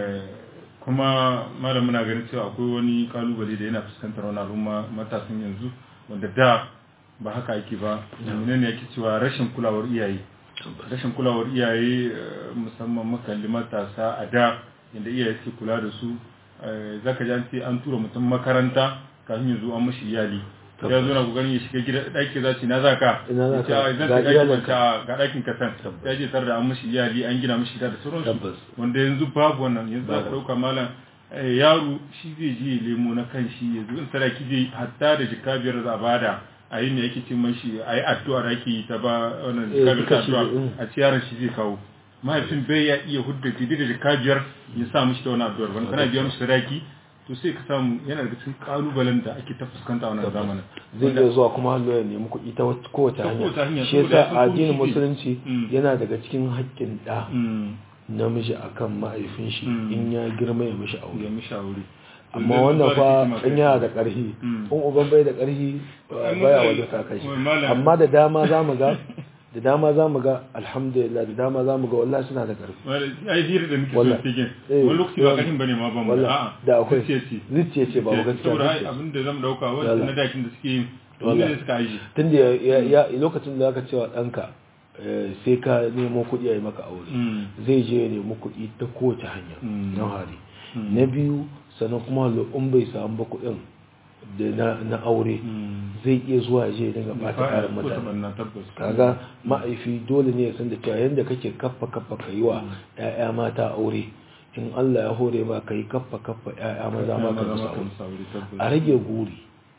kuma malam muna ganin cewa akwai wani kalubale da yana fuskantar wani al'umma matasan yanzu wanda da ba haka ake ba menene yake cewa rashin kulawar iyaye rashin kulawar iyaye eh, musamman makalli matasa a da inda iyaye suke kula da su eh, zaka ji an ce an tura mutum makaranta kafin ya zo an mashi iyali ya zo na kokarin ya shiga gida ɗaki za ce na za ka Ina za Ya ce, ka? "Ah, zan Ga shiga ɗaki iyalinka." ban ce, "Ah, ga ɗakin ka san Tabbas. ya je tare da an mashi iyali an gina mashi gida da sauransu Tabbas. wanda yanzu babu wannan yanzu za ka ɗauka malam eh, yaro shi zai je ya lemo na kan shi yanzu in sadaki zai hatta da jika biyar za a bada a yi ne yake cin mashi a yi addu'a da ake yi ta ba wannan Eh, jika biyar ta duka shi addu'a ne, mm. a ci yaron shi zai kawo mahaifin bai ya iya hudda daidai da jika biyar ya sa mishi ta wani addu'ar wani kana biya mishi sadaki to sai ka samu yana daga cikin kalubalen da ake ta fuskanta a wannan zamanin zai iya zuwa kuma hannu ya nemi kuɗi ta wata- kowace Ta kowace hanya, hanya shi saboda yasa ya san addinin ko shi zai- musulunci Mm. yana daga cikin haƙƙin ɗa Mm, namiji akan ma'aifin shi Mm. in ya girma ya mishi aure ya mishi aure amma Yanzu wannan ba da fa hikima in kai. yana da ƙarfi Mm. in uban bai da ƙarfi Ai, baya malam- wajen sa kai malam- amma da dama za mu ga da dama za mu ga alhamdulillah da dama za mu ga wallahi suna da ƙarfi ai hira da muke Wallahi. son cikin Eh, wani lokaci ba wallahi. kashin bane ma ban mu wallahi a'a da akwai zuciya ce zuciya ce ba gaskiya saboda ai zuciya ce. abin da zamu dauka wanda Wallahi. na dakin da suke yin Wallahi. ne suka aji tunda ya, ya, ya lokacin da aka cewa ɗanka eh, sai ka nemo kuɗi a yi maka aure zai je ya nemi kuɗi ta kowace hanya Mm. na hari Mm. na biyu sannan kuma in bai samu ba kuɗin da na, na aure zai iya zuwa ya je ya dinga ɓata kayan mutane na tabbas kaga ma'aifi dole ne ya san da cewa yadda kake kaffa kaffa ka yi wa 'ya'ya mata aure in Allah ya hore ma ka yi kaffa kaffa 'ya'ya maza ma ka musu aure a rage guri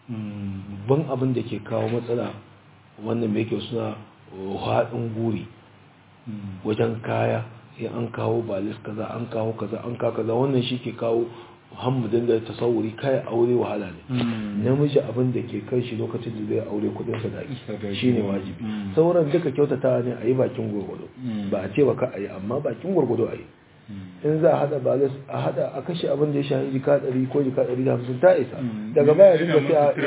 ban abin da ke kawo matsala wannan mai kyau suna haɗin guri wajen kaya sai an kawo balis kaza an kawo kaza an kawo kaza wannan shi ke kawo hamudin da tasawuri kai aure wahala ne namiji abin da ke kai shi lokacin da zai aure kudin sadaki shine wajibi sauran duka kyautata ne a yi bakin gwargwado ba a ce ba ka a yi amma bakin gwargwado a yi in za a hada balas a hada a kashe abin da ya shahi jika ɗari ko jika ɗari da hamsin ta isa daga baya dinga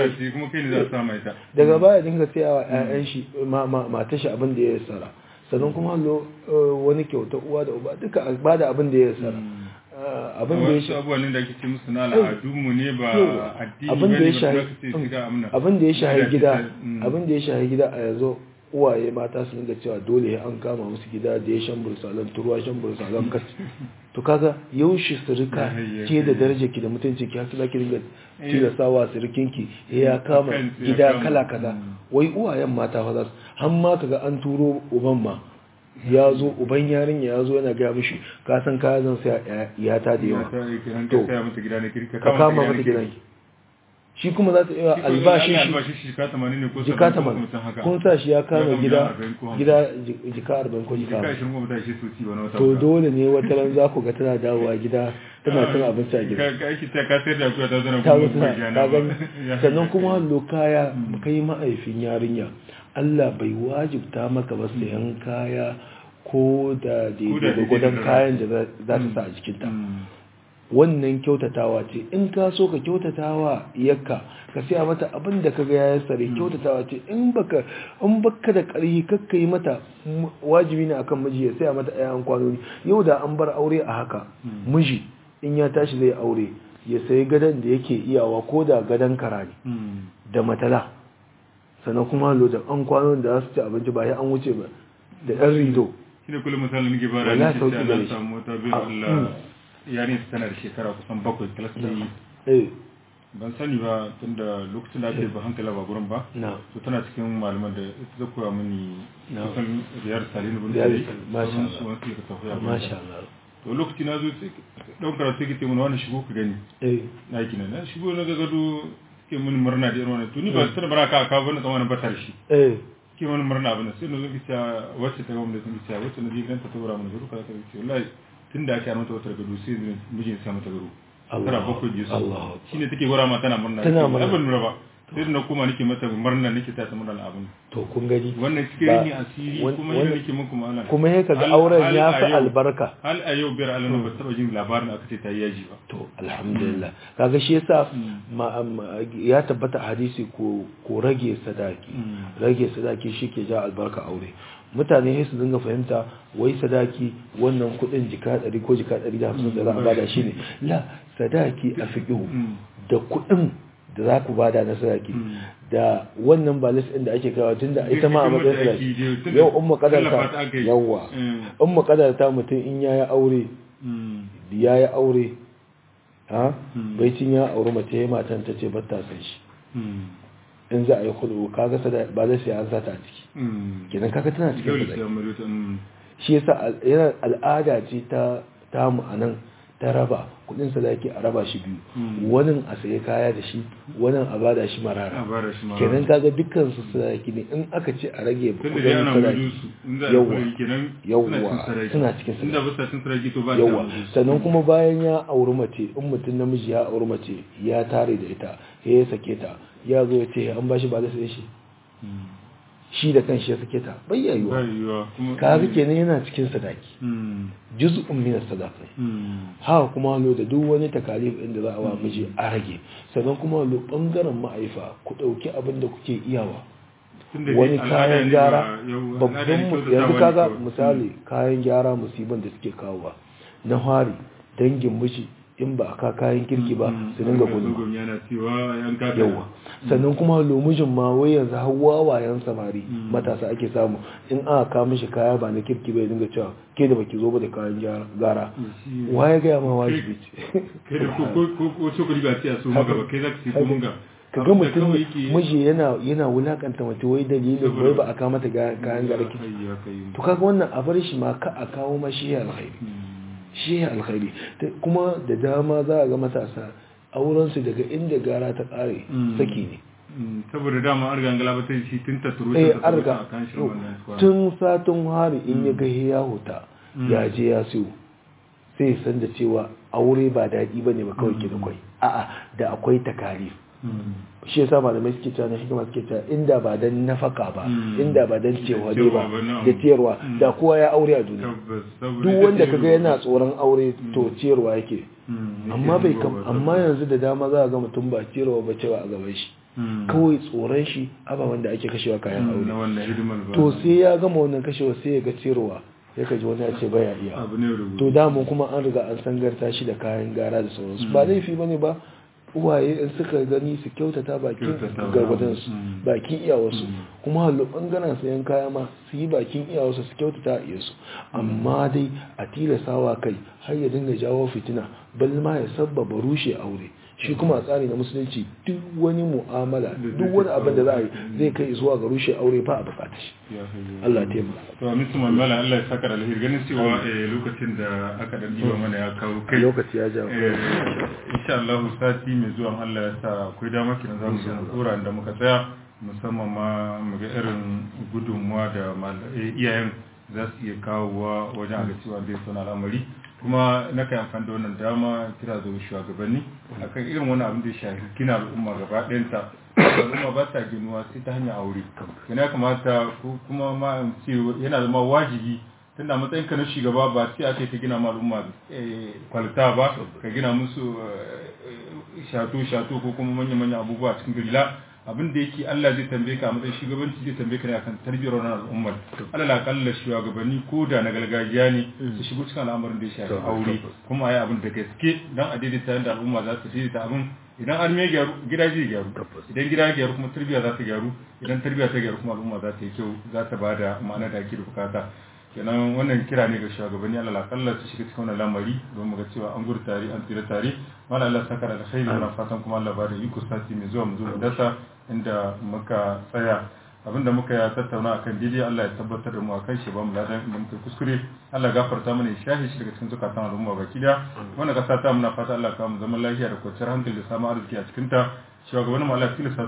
sai a daga baya dinga sai a ƴaƴan shi mata shi abin da ya sara sannan kuma hallo wani kyauta uwa da uba duka ba da abin da ya sara abin da ya shi abubuwan da ake ce musu na al'adunmu ne ba addini abin da ya shahi abin da ya shahi gida Mm. abin da ya shahi gida a yanzu uwaye mata su dinga cewa dole an kama musu gida da ya shan bursalan turuwa shan bursalan kas to kaga yaushe sirika ke da daraja ki da mutunci ki hasu zaki dinga tilasawa sirikinki ya kama Kan- ya gida kama. kala kaza Mm. wai uwayen mata fa za su har ma kaga an turo uban ma ya zo uban yarinya ya zo yana gaya mishi ka san kaya zan sai iyata da yawa To. to ka kama mata gidan shi kuma za ta iya albashin shi albashi shi jika 80 ne ko jika 70 ko tamanin mutum haka kun sa shi ya kama kama gida arba'in ko hamsin. gida ji- jika arba'in ko jika jika hamsin. 20 ko mutum shi sosai wani wata to guda. dole ne wata ran za ku ga tana dawowa gida tana cin abinci a gida ka ka aiki ta ka sayar da akuya ta zana ta kuma zo kuma tana jana ta ba. gani Ya sannan haka kuma kai. hallo kaya kai ma'aifin yarinya Allah bai wajibta maka ba sayan kaya ko da Ko da daidai gwagwadon daidai da kayan da za za ta sa a jikinta Mm. wannan kyautatawa ce in ka so ka kyautatawa yakka ka siya mata abin da kaga ya sare kyautatawa ce in baka in baka da ƙarfi kakka yi mata wajibi ne akan miji ya siya mata ayan kwanoni yau da an bar aure a haka miji in ya tashi zai aure ya sayi gadon da yake iyawa ko da gadon kara ne da matala sannan kuma lo da an kwanon da za su ci abinci ba ya an wuce ba da ɗan rido shi ne kullum misalin nake ba da Wala nake sauki ta gare na shi. samu wata biyu Allah yarin su tana da shekara kusan bakwai kalas ta yi eh ban sani ba tunda lokacin da ake ba hankala ba gurin ba na to tana cikin malaman da ita ta koya mini Na. kusan riyar salinu bin Riyar sai Salih, masha sauran Allah. su wasu ka tafiya masha Allah to lokaci na zo sai ɗan karatu ke mun wani shigo ka gani eh na yi na na shigo na ga gado ke mun murna da irin wannan to ni ba su tana bara ka ka bane tsamanin batar shi eh ke wani murna abin sai na zo kica wacce ta gwamnati sun kica wacce na je ganta ta wura mana gado kaza kaza ce wallahi tun da ake yi mata wata gado sai zai mijin sa mata gado Allah tana bakwai je su Allah shine take gwara ma tana murna Tana murna. abin murna ba sai da na koma nake mata murna nake ta ta murna abin to kun gani wannan cikin Ba- rini asiri wan- kuma wan- yadda nake muku ma'ana kuma ya kaga Hal- auren hal ya a fi yau- albarka hal a yau biyar alama ba taba jin labarin aka ce ta yi yaji ba to alhamdulillah kaga shi yasa ma- ma- ya tabbata a hadisi ko ko rage sadaki rage sadaki shi ke ja albarka aure mutane sai su dinga fahimta wai sadaki wannan kudin jika 100 ko jika 150 da za a bada shi ne la sadaki a fiqhu da kudin da za ku bada na sadaki da wannan balis ɗin da ake kawo tunda ita ma a matsayin sadaki yau umma kadarta yawa umma kadarta mutum in yayi aure yayi aure ha bai cin ya aure mace matan ta ce batta san shi in za a yi kudu kaga sada ba zai sai an sata a ciki kenan kaga tana cikin dole sadaki sai amma ta shi yasa al- yana al'ada ce ta tamu a nan ta raba kudin sadaki a raba shi biyu wani a sayi kaya da shi wani a bada shi a marara bara shi ma kenan kaga dukkan su sadaki ne in aka ce a rage tunda dai kudin ana mudu sadaki su in za a Yawwa. kula kenan Yawwa. Suna cikin inda ba sa cin sarki to ba yawa ta sannan kuma bayan ya auri mace in mutum namiji ya auri mace ya tare da ita ya sake ta ya zo ya ce an ba shi ba da sai shi shi da kanshi ya sake ta bai ba yayuwa yiwa kuma kaga kenan yana cikin sadaki Mm. juz'un min as-sadaqah Mm. haka kuma lo da duk wani takalif inda za a wa miji a rage sannan kuma lo bangaren ma'aifa ku dauki abin da kuke iyawa Tunda dai wani al'ada kayan ne gyara ba- yau- al'ada babban ne mu- kyautatawa yanzu ne kaga kawai. misali kayan gyara musibin da suke kawowa na hari dangin miji in ba a ka kayan kirki ba Mm. su dinga An ga gudu zogon yana cewa yan kaka yawa sannan kuma lomijin ma wai yanzu hawa wayan samari Mm. matasa ake samu in aka kawo mishi kaya ba na kirki bai dinga cewa ke da baki zo ba da kayan gyara- gara Shi- waye gaya ma wajibi ce kai da ko ko ko ko cokali ba sai a so maka ba kai za ka ci ko mun ga ka ga mutum kawai yake- miji yana yana wulakanta mace wai dalilin Saboda- wai ba a kawo mata ga- kayan gara kirki Ai, ya kai. to kaga wannan a bar shi ma ka a kawo mashi ya alkhairi Mm. shi ya alkhairi Ta- kuma da dama za a ga matasa aurensu daga inda gara ta kare Mm. saki ne Mm, saboda dama an riga an galabatar shi tun ta turu eh ta an turu riga a kan shi wannan squad. tun satin hari in ya ga ya huta Mm. ya je ya siyo sai ya san da cewa aure ba daɗi ba ne ba kawai ke da kwai a'a da akwai takarif Mm. shi yasa malamai suke cewa na hikima suke cewa inda ba dan nafaka ba Mm. inda ba dan cewa ne Cewa ba ba, na'am. da ciyarwa Mm. da kowa ya aure a duniya tabbas saboda duk ita wanda ce kaga ruwa. yana tsoron aure to ciyarwa yake Mm, amma yake bai ruwa kam ba, amma tabbas. yanzu da dama za a ga mutum ba ciyarwa ba cewa a gaban shi Mm. kawai tsoron shi ababen da ake kashewa kayan Mm, aure na wannan hidimar ba to sai ya gama wannan kashewa sai ya ga ciyarwa ya kaji wani ya ce baya iya abu ne rubutu to damu kuma an riga an sangarta shi da kayan gara da sauransu ba laifi bane ba uwaye in suka gani su kyautata bakin Kyautata, gargadansu mm. bakin iyawarsu Mm. kuma hallo bangaren sayan kaya ma su yi bakin iyawarsu su kyautata a iyasu amma dai a tilasawa kai har ya dinga jawo fitina bal ma ya sabbaba rushe aure shi kuma a tsari na musulunci duk wani mu'amala duk wani abin da za a yi zai kai zuwa ga rushe aure ba a bukata shi Ya kai ya. Allah ya taimaka to amin su mamala Allah ya saka da alheri ganin cewa eh, lokacin da aka dan diba mana ya kawo kai lokaci ya ja Eh, insha Allah sati mai zuwa Allah ya sa akwai dama kina za mu zo mu tsora da muka tsaya musamman ma mu ga irin gudunmuwa da mal- eh, iyayen za su iya kawowa wajen aga cewa zai suna al'amari kuma na kai amfani da wannan dama kira zuwa shugabanni akan irin wani abin da ya shafi gina al'umma gaba ɗayanta al'umma ba ta ginuwa sai ta hanyar aure yana kamata ko kuma ma in ce yana zama wajibi tunda matsayin ka na shugaba ba sai aka ka gina ma al'umma kwalita ba ka gina musu shato shato ko kuma manya manya abubuwa cikin gari la abin da yake Allah zai tambaye ka a matsayin shugabanci zai tambaye ka ne akan tarbiyyar wannan al'ummar Allah la kalla shugabanni ko da na gargajiya ne su shigo cikin al'amarin da ya shafi aure kuma ayi abin da gaske dan a daidaita yadda al'umma za su daidaita abin idan an mai gyaru gida zai gyaru idan gida ya gyaru kuma tarbiyya za ta gyaru idan tarbiyya ta gyaru kuma al'umma za ta yi kyau za ta bada ma'ana da ake da bukata kenan wannan kira ne ga shugabanni Allah kalla su shiga cikin wannan lamari don mu ga cewa an gudu tare an tsira tare mala Allah saka da alkhairi muna fatan kuma Allah ba da iko sati mai zuwa mu zo mu dasa inda muka tsaya abinda muka ya tattauna akan daidai Allah ya tabbatar da mu akan shi ba mu ladan inda muka kuskure Allah ya gafarta mana ya shahi shi daga cikin zukatan al'umma baki da wannan kasa ta muna fata Allah ka mu zaman lafiya da kwanciyar hankali da samun arziki a cikin ta shugabannin mu Allah ya tilasta